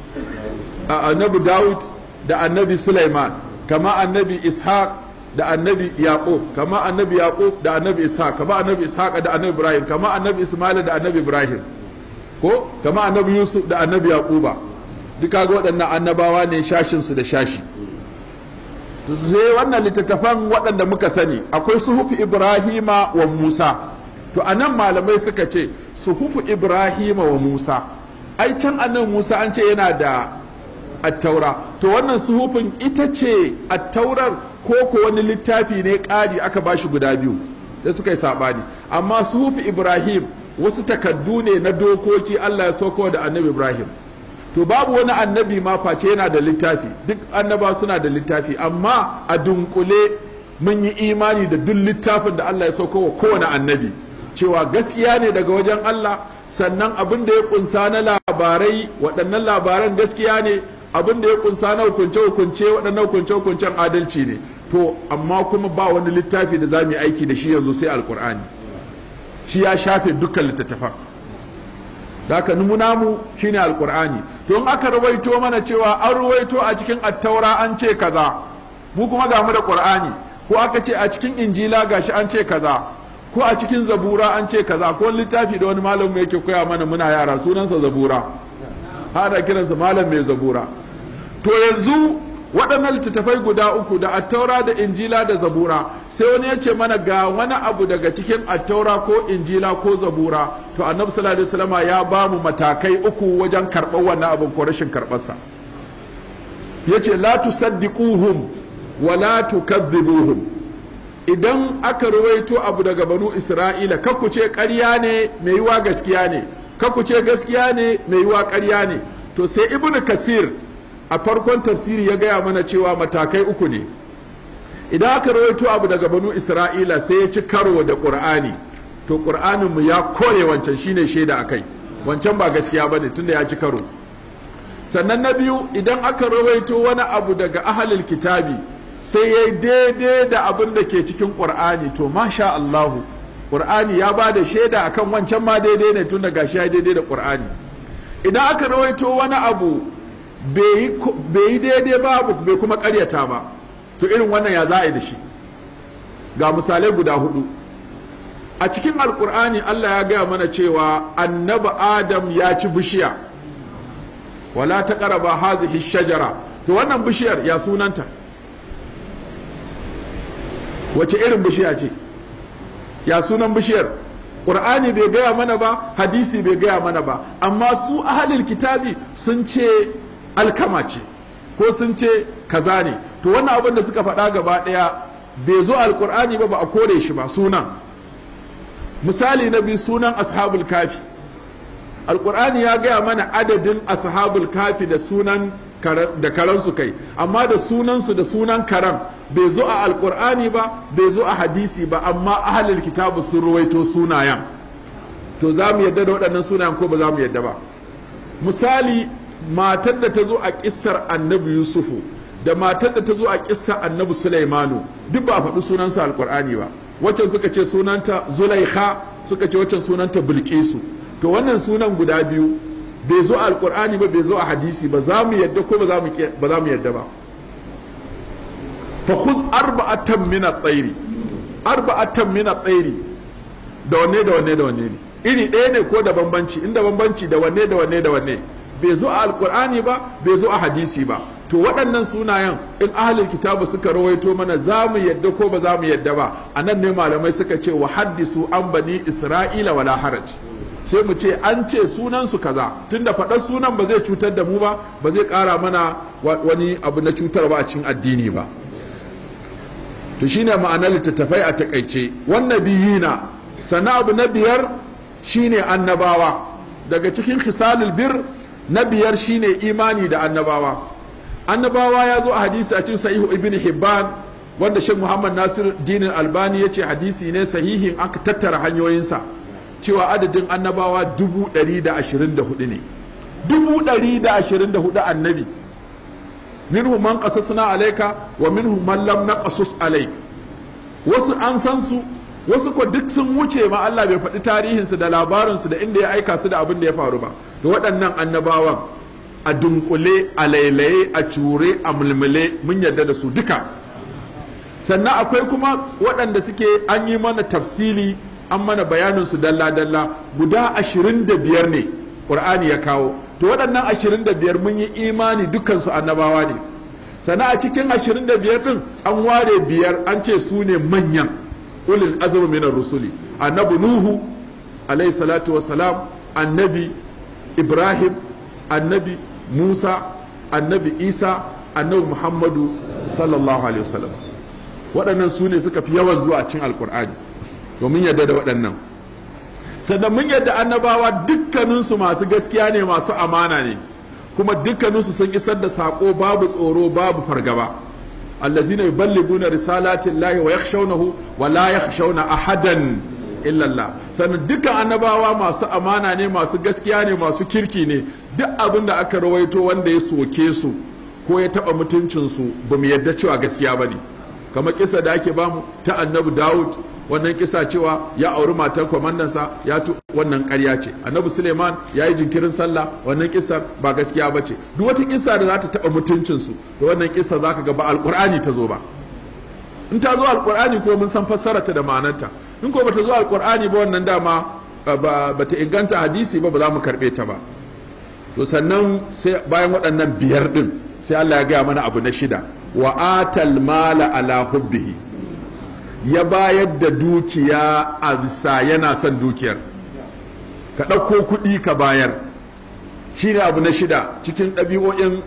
annabi dawud da annabi sulaiman kama annabi ishaq da annabi yaqub kama annabi yaqub da annabi ishaq kama annabi ishaq da annabi ibrahim kama annabi ismail da annabi ibrahim ko kama annabi yusuf da annabi yaquba duka ga waɗannan annabawa ne shashinsu da shashi sai wannan littattafan waɗanda muka sani akwai suhufu ibrahima wa musa to a nan malamai suka ce suhufu ibrahima wa musa ai can annan musa an ce yana da attaura to wannan suhufin ita ce attaurar ko ko wani littafi ne ƙari aka ba shi guda biyu da suka yi saɓani amma suhufu ibrahim wasu takaddu ne na dokoki allah ya sauko da annabi ibrahim to babu wani annabi ma face yana da littafi duk annaba suna da littafi amma a dunkule mun yi imani da duk littafin da Allah ya sauko wa kowane annabi cewa gaskiya ne daga wajen Allah sannan abin da ya kunsa na labarai waɗannan labaran gaskiya ne abin da ya kunsa na hukunce hukunce waɗannan hukunce hukuncen adalci ne to amma kuma ba wani littafi da za mu yi aiki da shi yanzu sai alkur'ani shi ya shafe dukkan littattafan da aka numuna mu shine alkur'ani to in aka rawaito mana cewa an rawaito a cikin attaura an ce kaza mu kuma ga mu da qur'ani ko aka ce a cikin injila gashi an ce kaza ko a cikin zabura an ce kaza ko littafi da wani malam yake koya mana muna yara sunansa zabura hada kiransa malam mai zabura to yanzu waɗannan littattafai guda uku da attaura da injila da zabura sai wani ya ce mana ga wani abu daga cikin attaura ko injila ko zabura to annabi sallallahu alaihi wasallam ya ba mu matakai uku wajen karɓar wannan abin ko rashin karɓarsa ya ce la tusaddiquhum wa la tukadhibuhum idan aka ruwaito abu daga banu isra'ila ku ce ƙarya ne mai yiwa gaskiya ne ku ce gaskiya ne mai yiwa ƙarya ne to sai ibnu kasir a farkon tafsiri ya gaya mana cewa matakai uku ne idan aka rawaito abu daga banu isra'ila sai ya ci karo da ƙur'ani to ƙur'aninmu ya kore wancan shine shaida akai wancan ba gaskiya ba ne tunda ya ci karo sannan na biyu idan aka rawaito wani abu daga ahalil kitabi sai ya yi daidai da abin da ke cikin ƙur'ani to masha Allahu ƙur'ani ya ba da shaida akan wancan ma daidai ne tun daga shi ya daidai da ƙur'ani idan aka rawaito wani abu bai yi daidai ba bai kuma karyata ba to irin wannan ya za a yi da shi ga misalai guda hudu a cikin alkur'ani allah ya gaya mana cewa annabi adam ya ci bishiya wala ta karaba hazihi shajara to wannan bishiyar ya sunanta wace irin bishiya ce ya sunan bishiyar ƙur'ani bai gaya mana ba hadisi bai gaya mana ba amma su ahalil kitabi sun ce alkama ce ko sun ce kaza ne to wannan abin da suka faɗa gaba ɗaya bai zo alƙur'ani ba ba a kore shi ba sunan misali na biyu sunan ashabul kafi alƙur'ani ya gaya mana adadin ashabul kafi da sunan da karansu kai amma da sunansu da sunan karan bai zo a alkur'ani ba bai zo a hadisi ba amma ahalil kitabu sun ruwaito sunayen to za mu yadda da waɗannan sunayen ko ba za mu yadda ba misali matar da ta zo a kissar annabi yusufu da matar da ta zo a kissar annabi sulaimanu duk ba a faɗi sunansu alkur'ani ba waccan suka ce sunanta zulaikha suka ce waccan sunanta bilkisu to wannan sunan guda biyu bai zo a alkur'ani ba bai zo a hadisi ba za mu yadda ko ba za mu yadda ba fa khuz arba'atan min at-tayri arba'atan min at-tayri da wanne da wanne da wanne ne iri ɗaya ne ko da bambanci inda bambanci da wanne da wanne da wanne bai zo a alkur'ani ba bai zo a hadisi ba to waɗannan sunayen in ahlul kitabu suka rawaito mana za mu yadda ko ba za mu yadda ba a nan ne malamai suka ce wa haddisu an bani isra'ila wala haraj sai mu ce an ce sunan su kaza tunda faɗar sunan ba zai cutar da mu ba ba zai ƙara mana wani abu na cutar ba a cikin addini ba to shine ma'anar littattafai a takaice wannan biyina sannan abu na biyar shine annabawa daga cikin khisalul bir na biyar shine imani da annabawa annabawa ya zo a hadisi a cikin sahihu ibn hibban wanda shek muhammad nasir dinin albani ya ce hadisi ne sahihin aka tattara hanyoyinsa cewa adadin annabawa dubu ɗari da ashirin da hudu ne dubu ɗari da ashirin da hudu annabi minhu man qasasna alayka wa minhu man lam naqasus alayk wasu an san su wasu ko duk sun wuce ma Allah bai faɗi tarihinsu da labarinsu da inda ya aika su da abin da ya faru ba da waɗannan annabawan a dunkule a lailaye a cure a mulmule mun yarda da su duka sannan akwai kuma waɗanda suke an yi mana tafsili an mana bayanin su dalla-dalla guda ashirin da biyar ne ƙur'ani ya kawo to waɗannan ashirin da biyar mun yi imani dukansu annabawa ne sannan a cikin ashirin da biyar ɗin an ware biyar an ce su ne manyan ulil azmi minar rusuli annabi nuhu alayhi salatu wassalam annabi ibrahim annabi musa annabi isa annabi muhammadu sallallahu alaihi wasallam waɗannan su ne suka fi yawan zuwa cin alkur'ani domin yadda da waɗannan sannan mun yadda annabawa dukkaninsu masu gaskiya ne masu amana ne kuma dukkaninsu sun isar da saƙo babu tsoro babu fargaba allazina yuballiguna risalatin lahi wa yakhshawnahu wa la yakhshawna ahadan illa Allah sannan dukkan annabawa masu amana ne masu gaskiya ne masu kirki ne duk abin da aka rawaito wanda ya soke su ko ya taba mutuncin su ba mu yadda cewa gaskiya bane kamar kisa da ake bamu ta annabi Dawud wannan kisa cewa ya auri matar kwamandansa ya tu wannan ƙarya ce annabi suleiman ya yi jinkirin sallah wannan kisa ba gaskiya ba ce duk wata kisa da za ta taɓa mutuncinsu da wannan kisa za ka ga ba alƙur'ani ta zo ba in ta zo alƙur'ani ko mun san fassararta da ma'anarta in ko bata zo alƙur'ani ba wannan dama ba ta inganta hadisi ba ba za mu karɓe ta ba to sannan sai bayan waɗannan biyar ɗin sai Allah ya gaya mana abu na shida wa atal mala ala hubbihi ya bayar da dukiya a bisa yana son dukiyar ka ɗauko kuɗi ka bayar shi ne abu na shida cikin ɗabi'o'in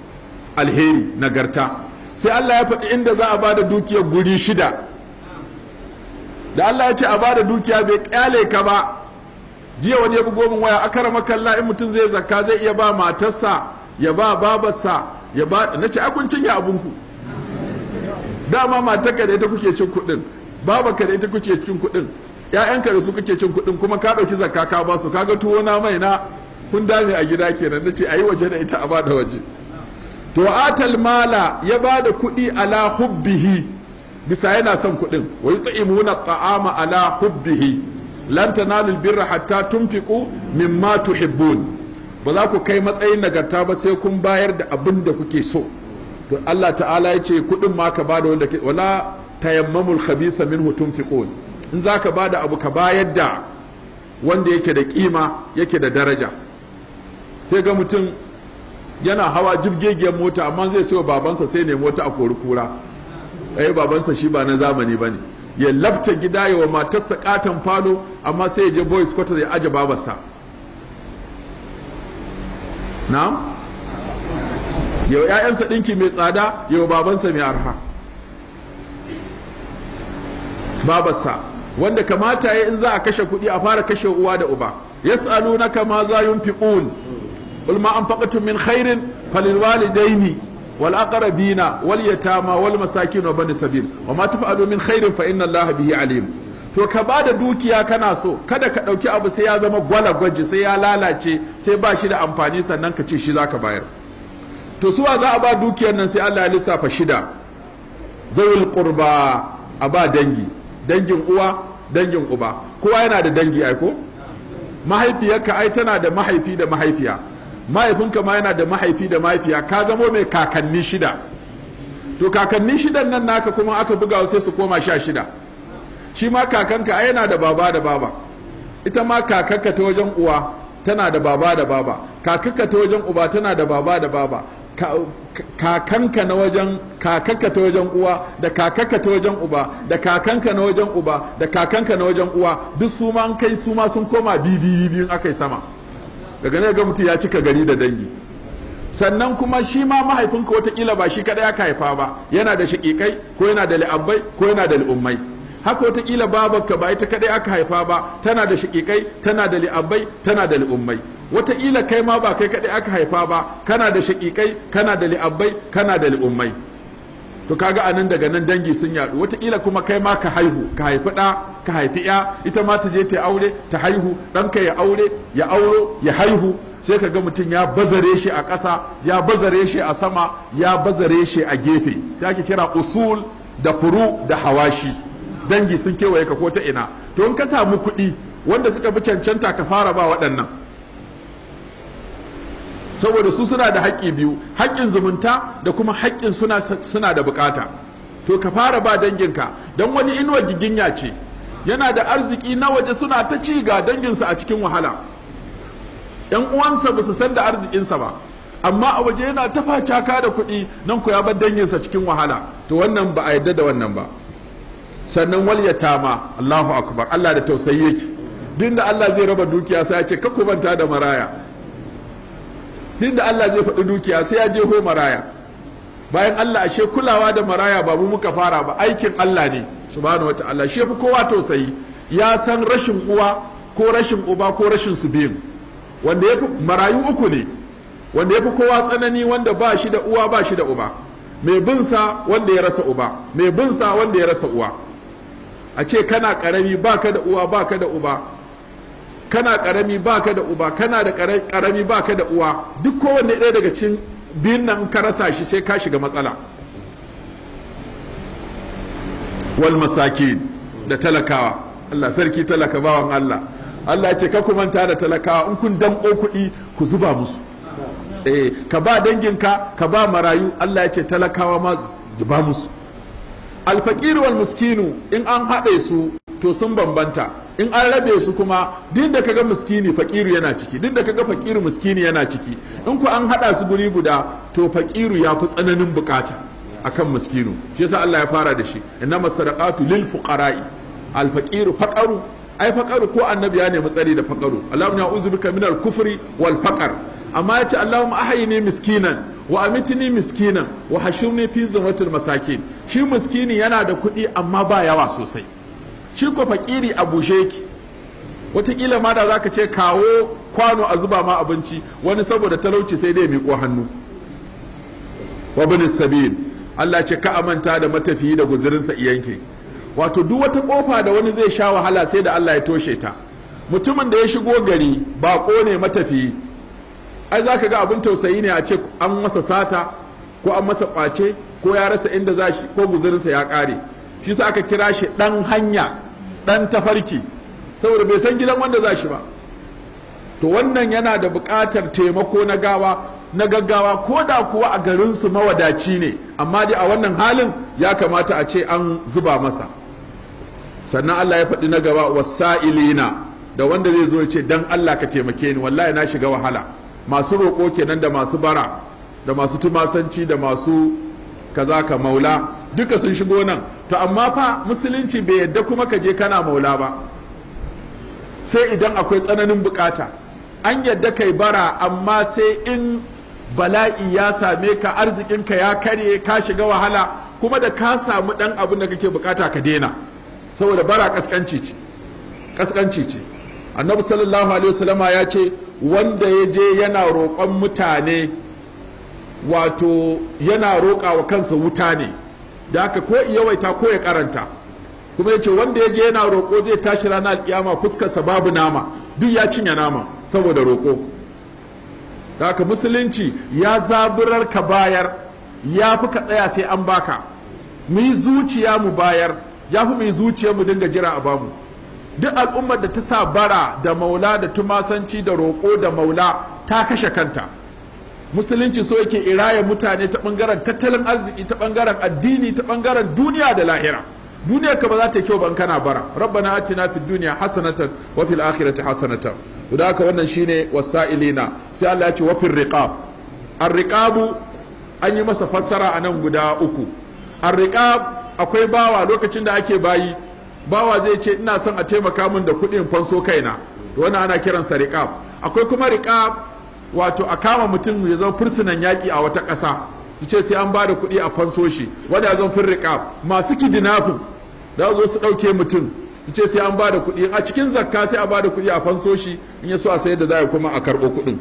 alheri nagarta sai Allah ya faɗi inda za a ba da dukiyar guri shida da Allah ya ce a ba da dukiya bai ƙyale ka ba jiya wani ya bugo min waya akara makalla in mutum zai zakka zai iya ba matarsa ya ba babarsa ya ba na ce kun cinye abunku dama matarka da ita kuke cin kuɗin babanka da ita kuke cin kuɗin ƴaƴanka da su kuke cin kuɗin kuma ka ɗauki zakka ka ba su kaga tuwo na mai na kun dame a gida kenan nace ayi waje da ita a bada waje to atal mala ya bada kuɗi ala hubbihi bisa yana son kuɗin wa yut'imuna ta'ama ala hubbihi lan tanalu birra hatta tunfiqu mimma tuhibbun ba za ku kai matsayin nagarta ba sai kun bayar da abin da kuke so to Allah ta'ala ya ce kuɗin ma ka bada wanda ke wala tayammamul khabitha minhu tunfiqun in zaka bada abu ka bayar da wanda yake da kima yake da daraja sai ga mutum yana hawa jibgegiyar mota amma zai sayo babansa sai ne mota a kori kura ai babansa shi ba na zamani bane ya labta gida ya wa matarsa katon falo amma sai ya je boys quarter ya aje babarsa na'am yau ‘ya'yansa ɗinki mai tsada yau babansa mai arha babarsa wanda kamata ya in za a kashe kuɗi a fara kashe uwa da uba yas'alunaka ma za yunfiqun qul ma anfaqtum min khairin falil walidaini wal aqrabina wal yatama wal masakin wa bani sabil wa ma taf'alu min khairin fa inna allaha bihi alim to ka ba da dukiya kana so kada ka ɗauki abu sai ya zama gwala gwaji sai ya lalace sai ba shi da amfani sannan ka ce shi zaka bayar to suwa za a ba dukiyar nan sai Allah ya lissafa shida zawil qurba a ba dangi dangin uwa dangin uba kowa yana da dangi aiko mahaifiyarka ai tana da mahaifi da mahaifiya mahaifinka ma yana da mahaifi da mahaifiya ka zamo mai kakanni shida to kakanni shidan nan naka kuma aka buga sai su koma sha shida shi ma kakanka ai yana da baba da baba ita ma kakanka ta wajen uwa tana da baba da baba kakanka ta wajen uba tana da baba da baba kakanka na wajen kakanka ta wajen uwa da kakanka ta wajen uba da kakanka na wajen uba da kakanka na wajen uwa duk su ma an kai su ma sun koma bibi biyun akai sama daga ne ga mutum ya cika gari da dangi sannan kuma shi ma mahaifinka watakila ba shi kadai aka haifa ba yana da shaƙiƙai ko yana da li'abbai ko yana da li'ummai haka watakila babarka ba ita kadai aka haifa ba tana da shaƙiƙai tana da li'abbai tana da li'ummai wataƙila kai ma ba kai kaɗai aka haifa ba kana da shaƙiƙai kana da li'abbai kana da li'ummai to kaga anan daga nan dangi sun yaɗu wataƙila kuma kai ma ka haihu ka haifi ɗa ka haifi ya ita ma ta je ta aure ta haihu ɗanka ya aure ya auro ya haihu sai ka ga mutum ya bazare shi a ƙasa ya bazare shi a sama ya bazare shi a gefe sai ake kira usul da furu da hawashi dangi sun kewaye ka ko ta ina to in ka samu kuɗi wanda suka fi cancanta ka fara ba waɗannan saboda su suna da haƙƙi biyu haƙƙin zumunta da kuma haƙƙin suna, suna da bukata to ka fara ba danginka don wani inuwa giginya ce yana da arziki na waje suna ta ci ga danginsa a cikin wahala yan uwansa ba su san da arzikinsa ba amma a waje yana ta facaka da kuɗi nan ku ya bar danginsa cikin wahala to wannan ba a yadda da wannan ba sannan wal yatama Allahu akbar Allah da tausayi yake duk da Allah zai raba dukiya sai ya ce ka manta da maraya duk da Allah zai faɗi dukiya sai ya je ho maraya bayan Allah ashe kulawa da maraya ba mu muka fara ba aikin Allah ne subhanahu wataala shi fi kowa tausayi ya san rashin uwa ko rashin uba ko rashin su biyun wanda ya fi marayu uku ne wanda ya fi kowa tsanani wanda ba shi da uwa ba shi da uba mai binsa wanda ya rasa uba mai binsa wanda ya rasa uwa a ce kana karami baka da uwa baka da uba kana karami baka da uba kana da karami baka da uwa duk kowanne ɗaya daga cikin biyun nan ka rasa shi sai ka shiga matsala wal masakin da talakawa Allah sarki talaka bawan Allah Allah ce ka manta da talakawa in kun danko kuɗi ku zuba musu eh ka ba danginka ka ba marayu Allah ya ce talakawa ma zuba musu alfaqir wal miskinu in an haɗe su to sun bambanta in an rabe su kuma duk da kaga miskini fakiru yana ciki duk da kaga fakiru miskini yana ciki in ku an hada su guri guda to fakiru ya fi tsananin bukata akan miskinu shi yasa Allah ya fara da shi innama sadaqatu lil fuqara'i al faqiru faqaru ai faqaru ko annabi ya nemi tsari da faqaru Allahumma ya'udhu bika minal kufri wal faqar amma yace Allahumma ahyini miskinan wa amitni miskinan wa hashirni fi zumratil masakin shi miskini yana da kuɗi amma ba yawa sosai shi ko fakiri a bushe yake wataƙila ma da zaka ce kawo kwano a zuba ma abinci wani saboda talauci sai dai miƙo hannu wa bin sabil Allah ce ka amanta da matafiyi da guzurinsa iyanke wato duk wata kofa da wani zai sha wahala sai da Allah ya toshe ta mutumin da ya shigo gari baƙo ne matafiyi ai zaka ga abin tausayi ne a ce an masa sata ko an masa ƙwace ko ya rasa inda za shi ko guzurinsa ya ƙare shi sa aka kira shi ɗan hanya ɗan tafarki saboda bai san gidan wanda za shi ba to wannan yana da buƙatar taimako na gawa na gaggawa ko da kuwa a garinsu mawadaci ne amma dai a wannan halin ya kamata a ce an zuba masa sannan Allah ya faɗi na gaba wasa'ilina da wanda zai zo ya ce dan Allah ka taimake ni wallahi na shiga wahala masu roƙo kenan da masu bara da masu tumasanci da masu kaza ka maula duka sun shigo nan to amma fa musulunci bai yadda kuma ka je kana maula ba sai idan akwai tsananin bukata an yadda kai bara amma sai in bala'i ya same ka arzikinka ya karye ka shiga wahala kuma da ka samu dan abin da kake bukata ka daina saboda bara kaskanci ce kaskanci ce annabi sallallahu alaihi wasallama ya ce wanda ya je yana roƙon mutane wato yana roƙa wa kansa wuta ne da haka ko yawaita ko ya karanta kuma ya ce wanda ya je yana roƙo zai tashi ranar alƙiyama fuskarsa babu nama duk ya cinye nama saboda roƙo da haka musulunci ya zaburar ka bayar ya fi ka tsaya sai an baka mu yi zuciya mu bayar ya fi mu yi zuciya mu dinga jira a bamu duk al'ummar da ta sa bara da maula da tumasanci da roƙo da maula ta kashe kanta musulunci so yake iraya mutane ta bangaren tattalin arziki ta bangaren addini ta bangaren duniya da lahira duniya ka ba za ta kyau ban kana bara rabbana atina fid dunya hasanatan wa fil akhirati hasanatan da haka wannan shine wasailina sai Allah ya ce wa fil riqab ar-riqabu an yi masa fassara a nan guda uku ar-riqab akwai bawa lokacin da ake bayi bawa zai ce ina son a taimaka min da kuɗin fanso kaina to wannan ana kiransa riqab akwai kuma riqab wato a kama mutum ya zama fursunan yaƙi a wata ƙasa su ce sai an ba da kuɗi a fanso shi wanda ya zama firriƙa masu kidinafin da zo su ɗauke mutum su ce sai an ba da kuɗi a cikin zakka sai a ba da kuɗi a fanso shi in ya so a sayar da za a kuma a karɓo kuɗin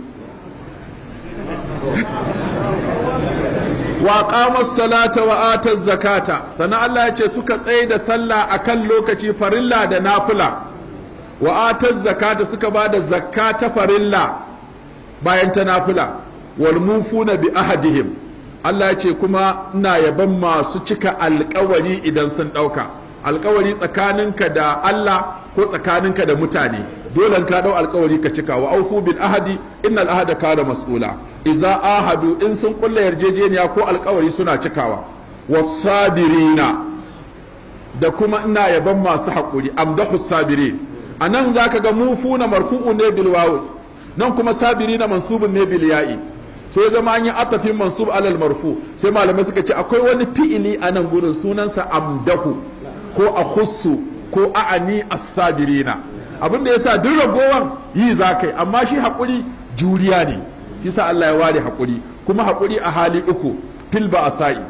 wa qama salata wa ata zakata sannan Allah ya ce suka tsaye da sallah akan lokaci farilla da nafila wa ata zakata suka ba da zakka ta farilla bayan ta nafila wal mufuna bi ahadihim Allah ya ce kuma ina yaban masu cika alkawari idan sun ɗauka alkawari tsakaninka da Allah ko tsakaninka da mutane dole ka dau alkawari ka cika wa aufu bil ahadi innal ahada kana mas'ula idza ahadu in sun kulla yarjejeniya ko alkawari suna cikawa wasabirina da kuma ina yaban masu haƙuri amdahu sabirin anan zaka ga mufuna marfu'u ne bil wawi nan kuma sabiri na mansubun ne bil ya'i sai ya zama an yi atafin mansub alal marfu sai malamai suka ce akwai wani fi'ili a nan gurin sunansa amdahu ko akhussu ko a'ani as-sabirina abin da yasa duk ragowan yi zakai amma shi hakuri juriya ne yasa Allah ya ware hakuri kuma hakuri a hali uku fil ba'sa'i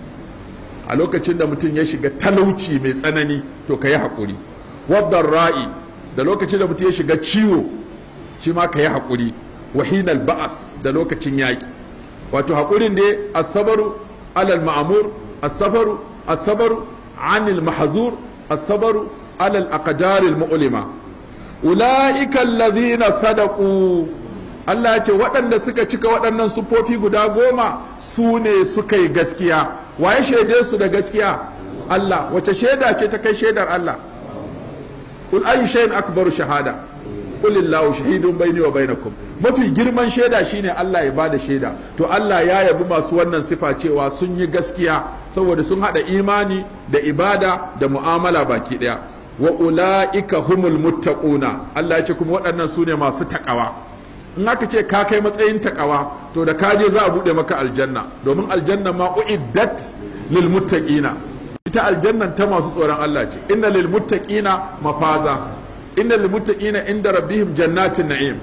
a lokacin da mutum ya shiga talauci mai tsanani to ka yi hakuri wadda ra'i da lokacin da mutum ya shiga ciwo shi ma ka yi haƙuri wahinal ba'as da lokacin yaƙi wato haƙurin dai asabaru alal ma'amur asabaru asabaru anil mahzur asabaru alal aqdaril mu'lima ulaika alladhina sadaqu Allah ya ce waɗanda suka cika waɗannan sufofi guda goma su ne suka yi gaskiya waye shaide su da gaskiya Allah wace shaida ce ta kai shaidar Allah kul ayu shay'in akbaru shahada kulillahu shahidun baini wa bainakum mafi girman shaida shine Allah ya bada shaida to Allah ya yabi masu wannan sifa cewa sun yi gaskiya saboda sun hada imani da ibada da mu'amala baki daya wa ulaika humul muttaquna Allah ya ce kuma waɗannan su ne masu takawa in aka ce ka kai matsayin takawa to da ka je za a bude maka aljanna domin aljanna ma uiddat lil muttaqina ita aljannan ta masu tsoron Allah ce inna lil muttaqina mafaza inna lil muttaqina inda rabbihim jannatin na'im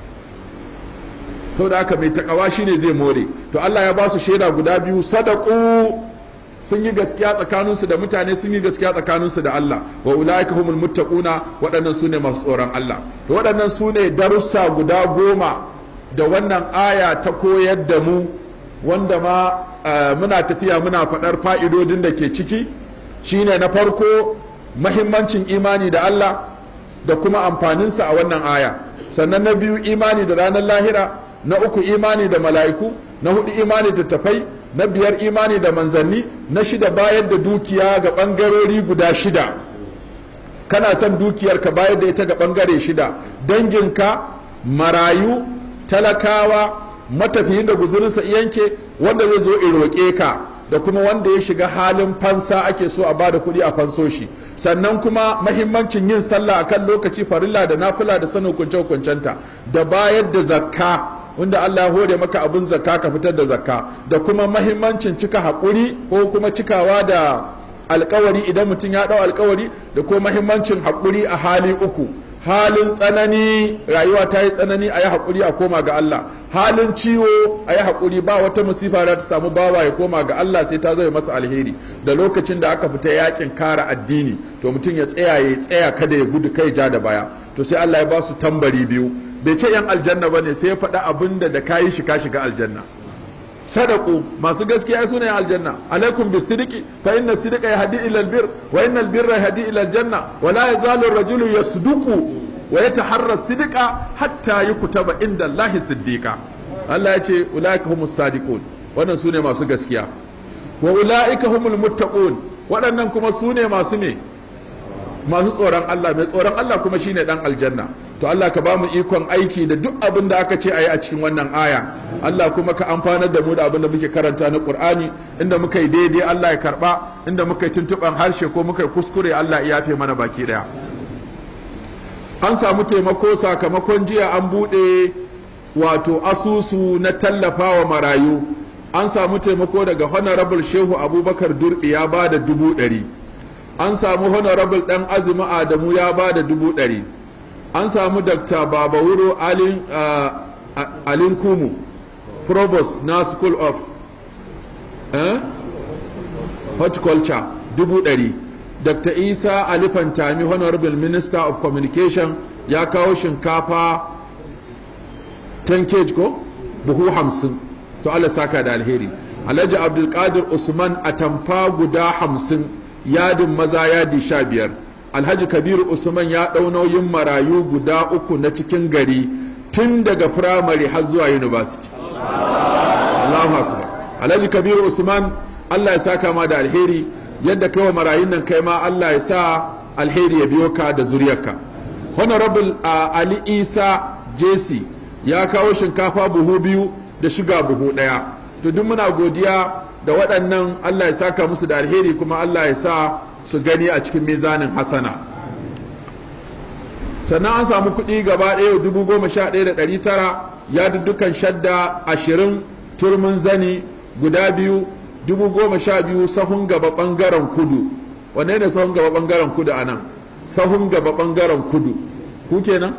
to da haka mai takawa shine zai more to Allah ya ba su shaida guda biyu sadaqu sun yi gaskiya tsakaninsu da mutane sun yi gaskiya tsakaninsu da Allah wa ulaika humul muttaquna waɗannan sune masu tsoron Allah to waɗannan sune darussa guda goma da wannan aya ta koyar da mu wanda ma muna tafiya muna faɗar fa'idodin da ke ciki shine na farko mahimmancin imani da Allah da kuma amfaninsa a wannan aya sannan na biyu imani da ranar lahira na uku imani da mala'iku na hudu imani da tafai na biyar imani da manzanni na shida bayar da dukiya ga ɓangarori guda shida kana son dukiyar ka bayar da ita ga ɓangare shida danginka marayu talakawa matafiyin da guzurinsa yanke wanda zai zo roƙe ka da kuma wanda ya shiga halin fansa ake so a bada kuɗi a fanso shi sannan kuma mahimmancin yin sallah akan lokaci farilla da nafila da sanin hukunce hukuncenta da bayar da zakka wanda Allah ya hore maka abin zakka ka fitar da zakka da kuma mahimmancin cika haƙuri ko kuma cikawa da alkawari idan mutum ya ɗau alkawari da kuma mahimmancin haƙuri a hali uku halin tsanani rayuwa ta yi tsanani a yi haƙuri a koma ga Allah halin ciwo a yi haƙuri ba wata musifa da ta samu bawa ya koma ga Allah sai ta zai masa alheri da lokacin da aka fita yakin kara addini to mutum ya tsaya ya tsaya kada ya gudu kai ja da baya to sai Allah ya ba su tambari biyu bai ce yan aljanna bane sai ya faɗa abin da da kayi shi ka shiga aljanna sadaku masu gaskiya su ne aljanna alaikum bis sidiki fa inna sidika yahdi ila albir wa inna albirra yahdi ila aljanna wa la yazalu ar-rajulu yasduqu wa yataharra sidika hatta yukutaba inda Allah siddiqa Allah ya ce ulaika humus sadiqun wannan su ne masu gaskiya wa ulaika humul muttaqun waɗannan kuma su ne masu ne masu tsoron Allah mai tsoron Allah kuma shine dan aljanna to Allah ka bamu ikon aiki da duk abin da aka ce ayi a cikin wannan aya Allah kuma ka amfanar da mu da abin da muke karanta na Qur'ani inda muka yi daidai Allah ya karba inda muka yi tuntuban harshe ko muka yi kuskure Allah ya yafe mana baki daya an samu taimako sakamakon jiya an bude wato asusu na tallafawa marayu an samu taimako daga honorable shehu abubakar durbi ya ba da dubu ɗari an samu honorable ɗan azumi adamu ya ba da dubu ɗari an samu dr babawuro alin, uh, alin kumu provost na school of eh? horticulture dubu ɗari dr isa alifantami honorable minister of communication ya kawo shinkafa 10 kg ko buhu hamsin to allah saka da alheri alhaji abdulkadir usman a tamfa guda hamsin yadin maza yadi sha biyar alhaji kabiru usman ya ɗau nauyin marayu guda uku na cikin gari tun daga firamare har zuwa university Allahu akbar alhaji kabiru usman allah ya saka ma da alheri yadda kai wa marayun nan kai ma allah ya sa alheri ya biyo ka da zuriyarka honorable uh, ali isa jc ya kawo shinkafa buhu biyu da shiga buhu ɗaya to duk muna godiya da waɗannan allah ya saka musu da alheri kuma allah ya sa su gani a cikin mizanin hasana sannan an samu kuɗi gaba ɗaya dubu goma sha ɗaya da ɗari tara ya dukkan shadda ashirin turmin zani guda biyu dubu goma sha biyu sahun gaba ɓangaren kudu wanne ne sahun gaba ɓangaren kudu a nan sahun gaba ɓangaren kudu ku kenan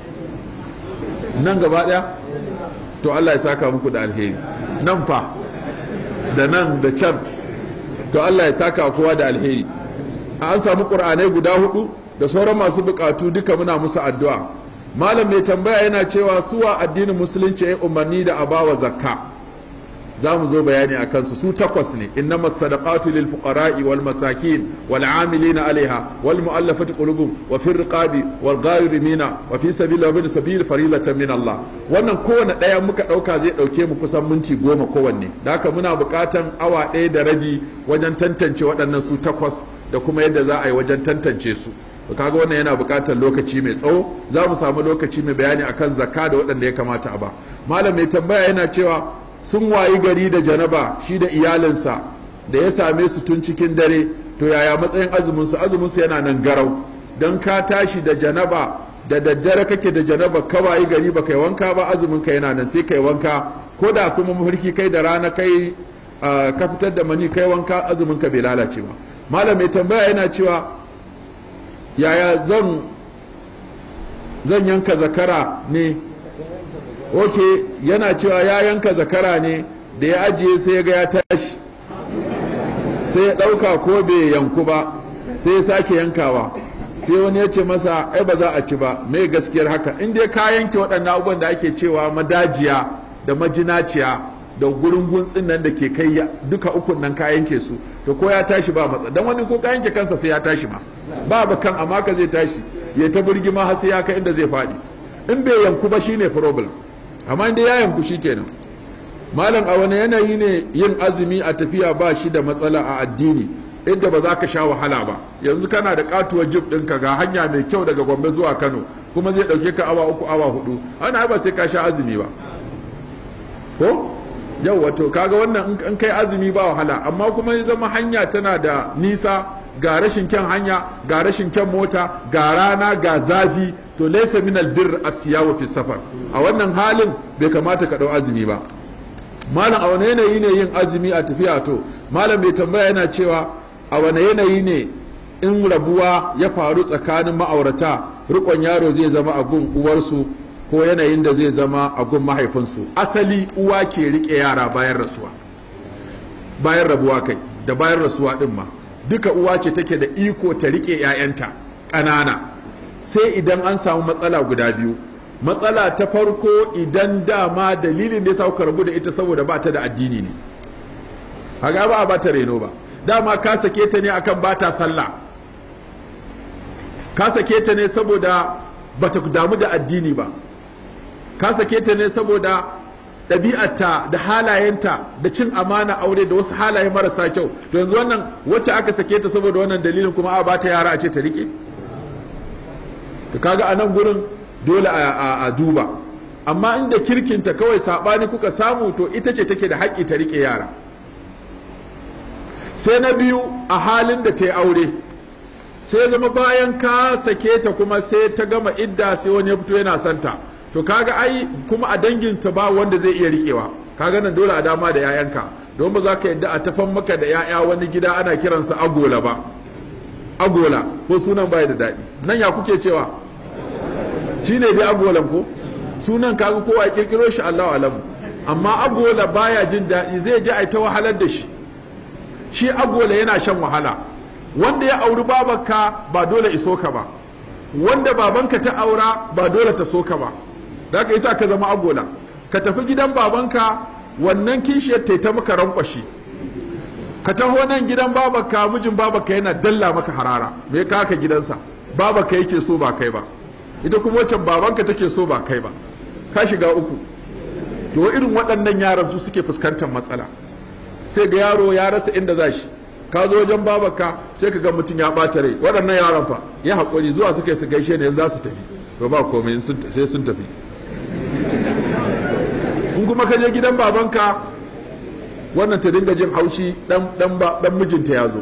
nan gaba ɗaya to allah ya saka muku da alheri nan fa da nan da can to allah ya saka kowa da alheri an samu ƙur'anai guda hudu da sauran masu bukatu duka muna musu addu'a malam mai tambaya yana cewa suwa addinin musulunci ya umarni da a bawa zakka za mu zo bayani a kansu su takwas ne innama sadaqatu lil fuqara'i wal masakin wal amilina alaiha wal mu'allafati qulubuhum wa fi riqabi wal gharimina wa fi sabili wa sabil farilatan min Allah wannan kowanne daya muka dauka zai dauke mu kusan minti goma kowanne da haka muna bukatan awa ɗaya da rabi wajen tantance waɗannan su takwas da kuma yadda za a yi wajen tantance su kaga wannan yana buƙatar lokaci mai tsawo za mu samu lokaci mai bayani akan zakka da waɗanda ya kamata a ba malam mai tambaya yana cewa sun wayi gari da janaba shi da iyalinsa da ya same su tun cikin dare to yaya matsayin azumin su azumin su yana nan garau dan ka tashi da janaba da daddare kake da janaba ka wayi gari ba kai wanka ba azumin ka yana nan sai kai wanka ko da kuma mafarki kai da rana kai ka fitar da mani kai wanka azumin ka bai lalace ba malam mai tambaya yana cewa yaya zan zan yanka zakara ne ok yana cewa ya yanka zakara ne da ya ajiye sai ya ga ya tashi sai ya ɗauka ko bai yanku ba sai ya sake yankawa sai wani ya ce masa ai ba za a ci ba mai gaskiyar haka in dai ka yanke waɗannan abubuwan da ake cewa madajiya da majinaciya da gurin guntsin nan da ke kai duka ukun nan ka yanke su to ko ya tashi ba matsa dan wani ko ka yanke kansa sai ya tashi ma ba ba kan amma ka zai tashi ya ta birgima har sai ya kai inda zai faɗi in bai yanku ba shine problem amma inda ya yanku shikenan malam a wani yanayi ne yin azumi a tafiya ba shi da matsala a addini inda ba za ka sha wahala ba yanzu kana da katuwar jib ɗinka ga hanya mai kyau daga gombe zuwa kano kuma zai ɗauke ka awa uku awa hudu ana ba sai ka sha azumi ba ko yau wato kaga wannan in kai azumi ba wahala amma kuma ya zama hanya tana da nisa ga rashin kyan hanya ga rashin kyan mota ga rana ga zafi to laysa min albir asiyawa fi safar a wannan halin bai kamata ka dau azumi ba malam a wani yanayi ne yin azumi a tafiya to malam bai tambaya yana cewa a wane yanayi ne in rabuwa ya faru tsakanin ma'aurata rikon yaro zai zama a gun uwarsu ko yanayin da zai zama a gun mahaifinsu asali uwa ke rike yara bayan rasuwa bayan rabuwa kai da bayan rasuwa din ma duka uwa ce take da iko ta rike 'ya'yanta ƙanana sai idan an samu matsala guda biyu matsala ta farko idan dama dalilin da ya sa kuka rabu da ita saboda ba ta da addini ne haga ba a ba ta reno ba dama ka sake ta ne akan ba ta sallah ka sake ta ne saboda ba ta damu da addini ba ka sake ta ne saboda ɗabi'arta da halayenta da cin amana aure da wasu halaye marasa kyau to yanzu wannan wacce aka sake ta saboda wannan dalilin kuma a ba ta yara a ce ta rike to kaga a nan gurin dole a duba amma inda kirkinta kawai saɓani kuka samu to ita ce take da haƙƙi ta rike yara sai na biyu a halin da ta yi aure sai zama bayan ka sake ta kuma sai ta gama idda sai wani ya fito yana santa to kaga ai kuma a danginta ba wanda zai iya rikewa kaga nan dole a dama da 'ya'yanka don ba za ka yadda a tafan maka da 'ya'ya wani gida ana kiransa agola ba agola ko sunan baya da daɗi nan ya kuke cewa shi ne dai agolan ko sunan kaga kowa ya kirkiro shi allahu alamu amma agola baya jin daɗi zai ji a ta wahalar da shi shi agola yana shan wahala wanda ya auri babanka ba dole iso ka ba wanda babanka ta aura ba dole ta so ka ba da ka isa ka zama agola ka tafi gidan babanka wannan kishiyar ta ta maka rankwashi ka taho nan gidan babanka mijin babanka yana dalla maka harara me ka ka gidansa babanka yake so ba kai ba ita kuma waccan babanka take so ba kai ba ka shiga uku to irin waɗannan yaran su suke fuskantar matsala sai ga yaro ya rasa inda za shi ka zo wajen babaka sai ka ga mutum ya ɓata rai waɗannan yaran fa ya haƙuri zuwa suka yi su gaishe ne za su tafi to ba komai sai sun tafi in kuma ka je gidan babanka wannan ta dinga jin haushi dan mijinta ya zo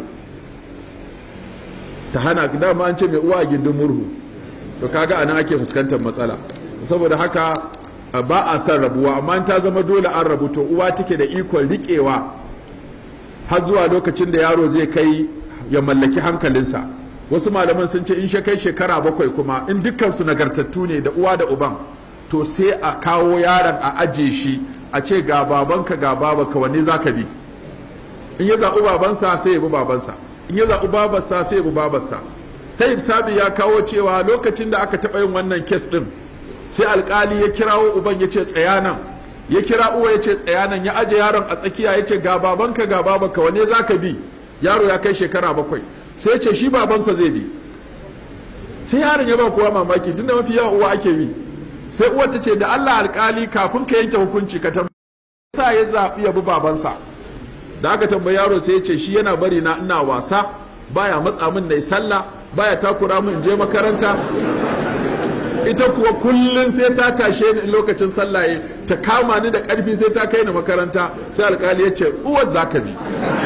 ta hana dama an ce mai uwa a gindin murhu to kaga anan ake fuskantar matsala saboda haka ba a son rabuwa amma ta zama dole an rabu to uwa take da ikon riƙewa har zuwa lokacin da yaro zai kai ya mallaki hankalinsa wasu malaman sun ce in shi kai shekara bakwai kuma in dukkansu nagartattu ne da uwa da uban to sai a kawo yaron a aje shi a ce ga babanka ga babanka wanne za ka bi in ya zaɓi babansa sai ya bi babansa in ya zaɓi babarsa sai ya bi babarsa sai sabi ya kawo cewa lokacin da aka taɓa yin wannan kes ɗin sai alkali ya kirawo uban ya ce tsaya nan ya kira uwa ya ce tsaya nan ya aje yaron a tsakiya ya ce ga babanka ga babanka wane za ka bi yaro ya kai shekara bakwai sai ce shi babansa zai bi sai yaron ya ba kowa mamaki tunda mafi yawa uwa ake bi sai uwar ta ce da Allah alkali kafin ka yanke hukunci ka tambaye sa ya zaɓi ya bi babansa da aka tambayi yaro sai ya ce shi yana bari na ina wasa baya matsa min na sallah baya takura min je makaranta ita kuwa kullum sai ta tashe ni lokacin sallah ta kama ni da ƙarfi sai ta kai ni makaranta sai alkali ya ce uwar za ka bi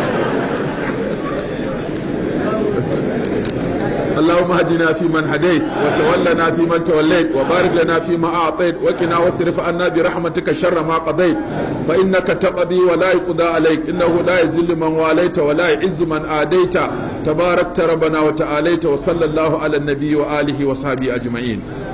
اللهم اهدنا فيمن هديت وتولنا فيمن توليت وبارك لنا فيما اعطيت وقنا واصرف عنا برحمتك شر ما قضيت فانك تقضي ولا يقضى عليك انه لا يذل من واليت ولا يعز من عاديت تباركت ربنا وتعاليت وصلى الله على النبي واله وصحبه اجمعين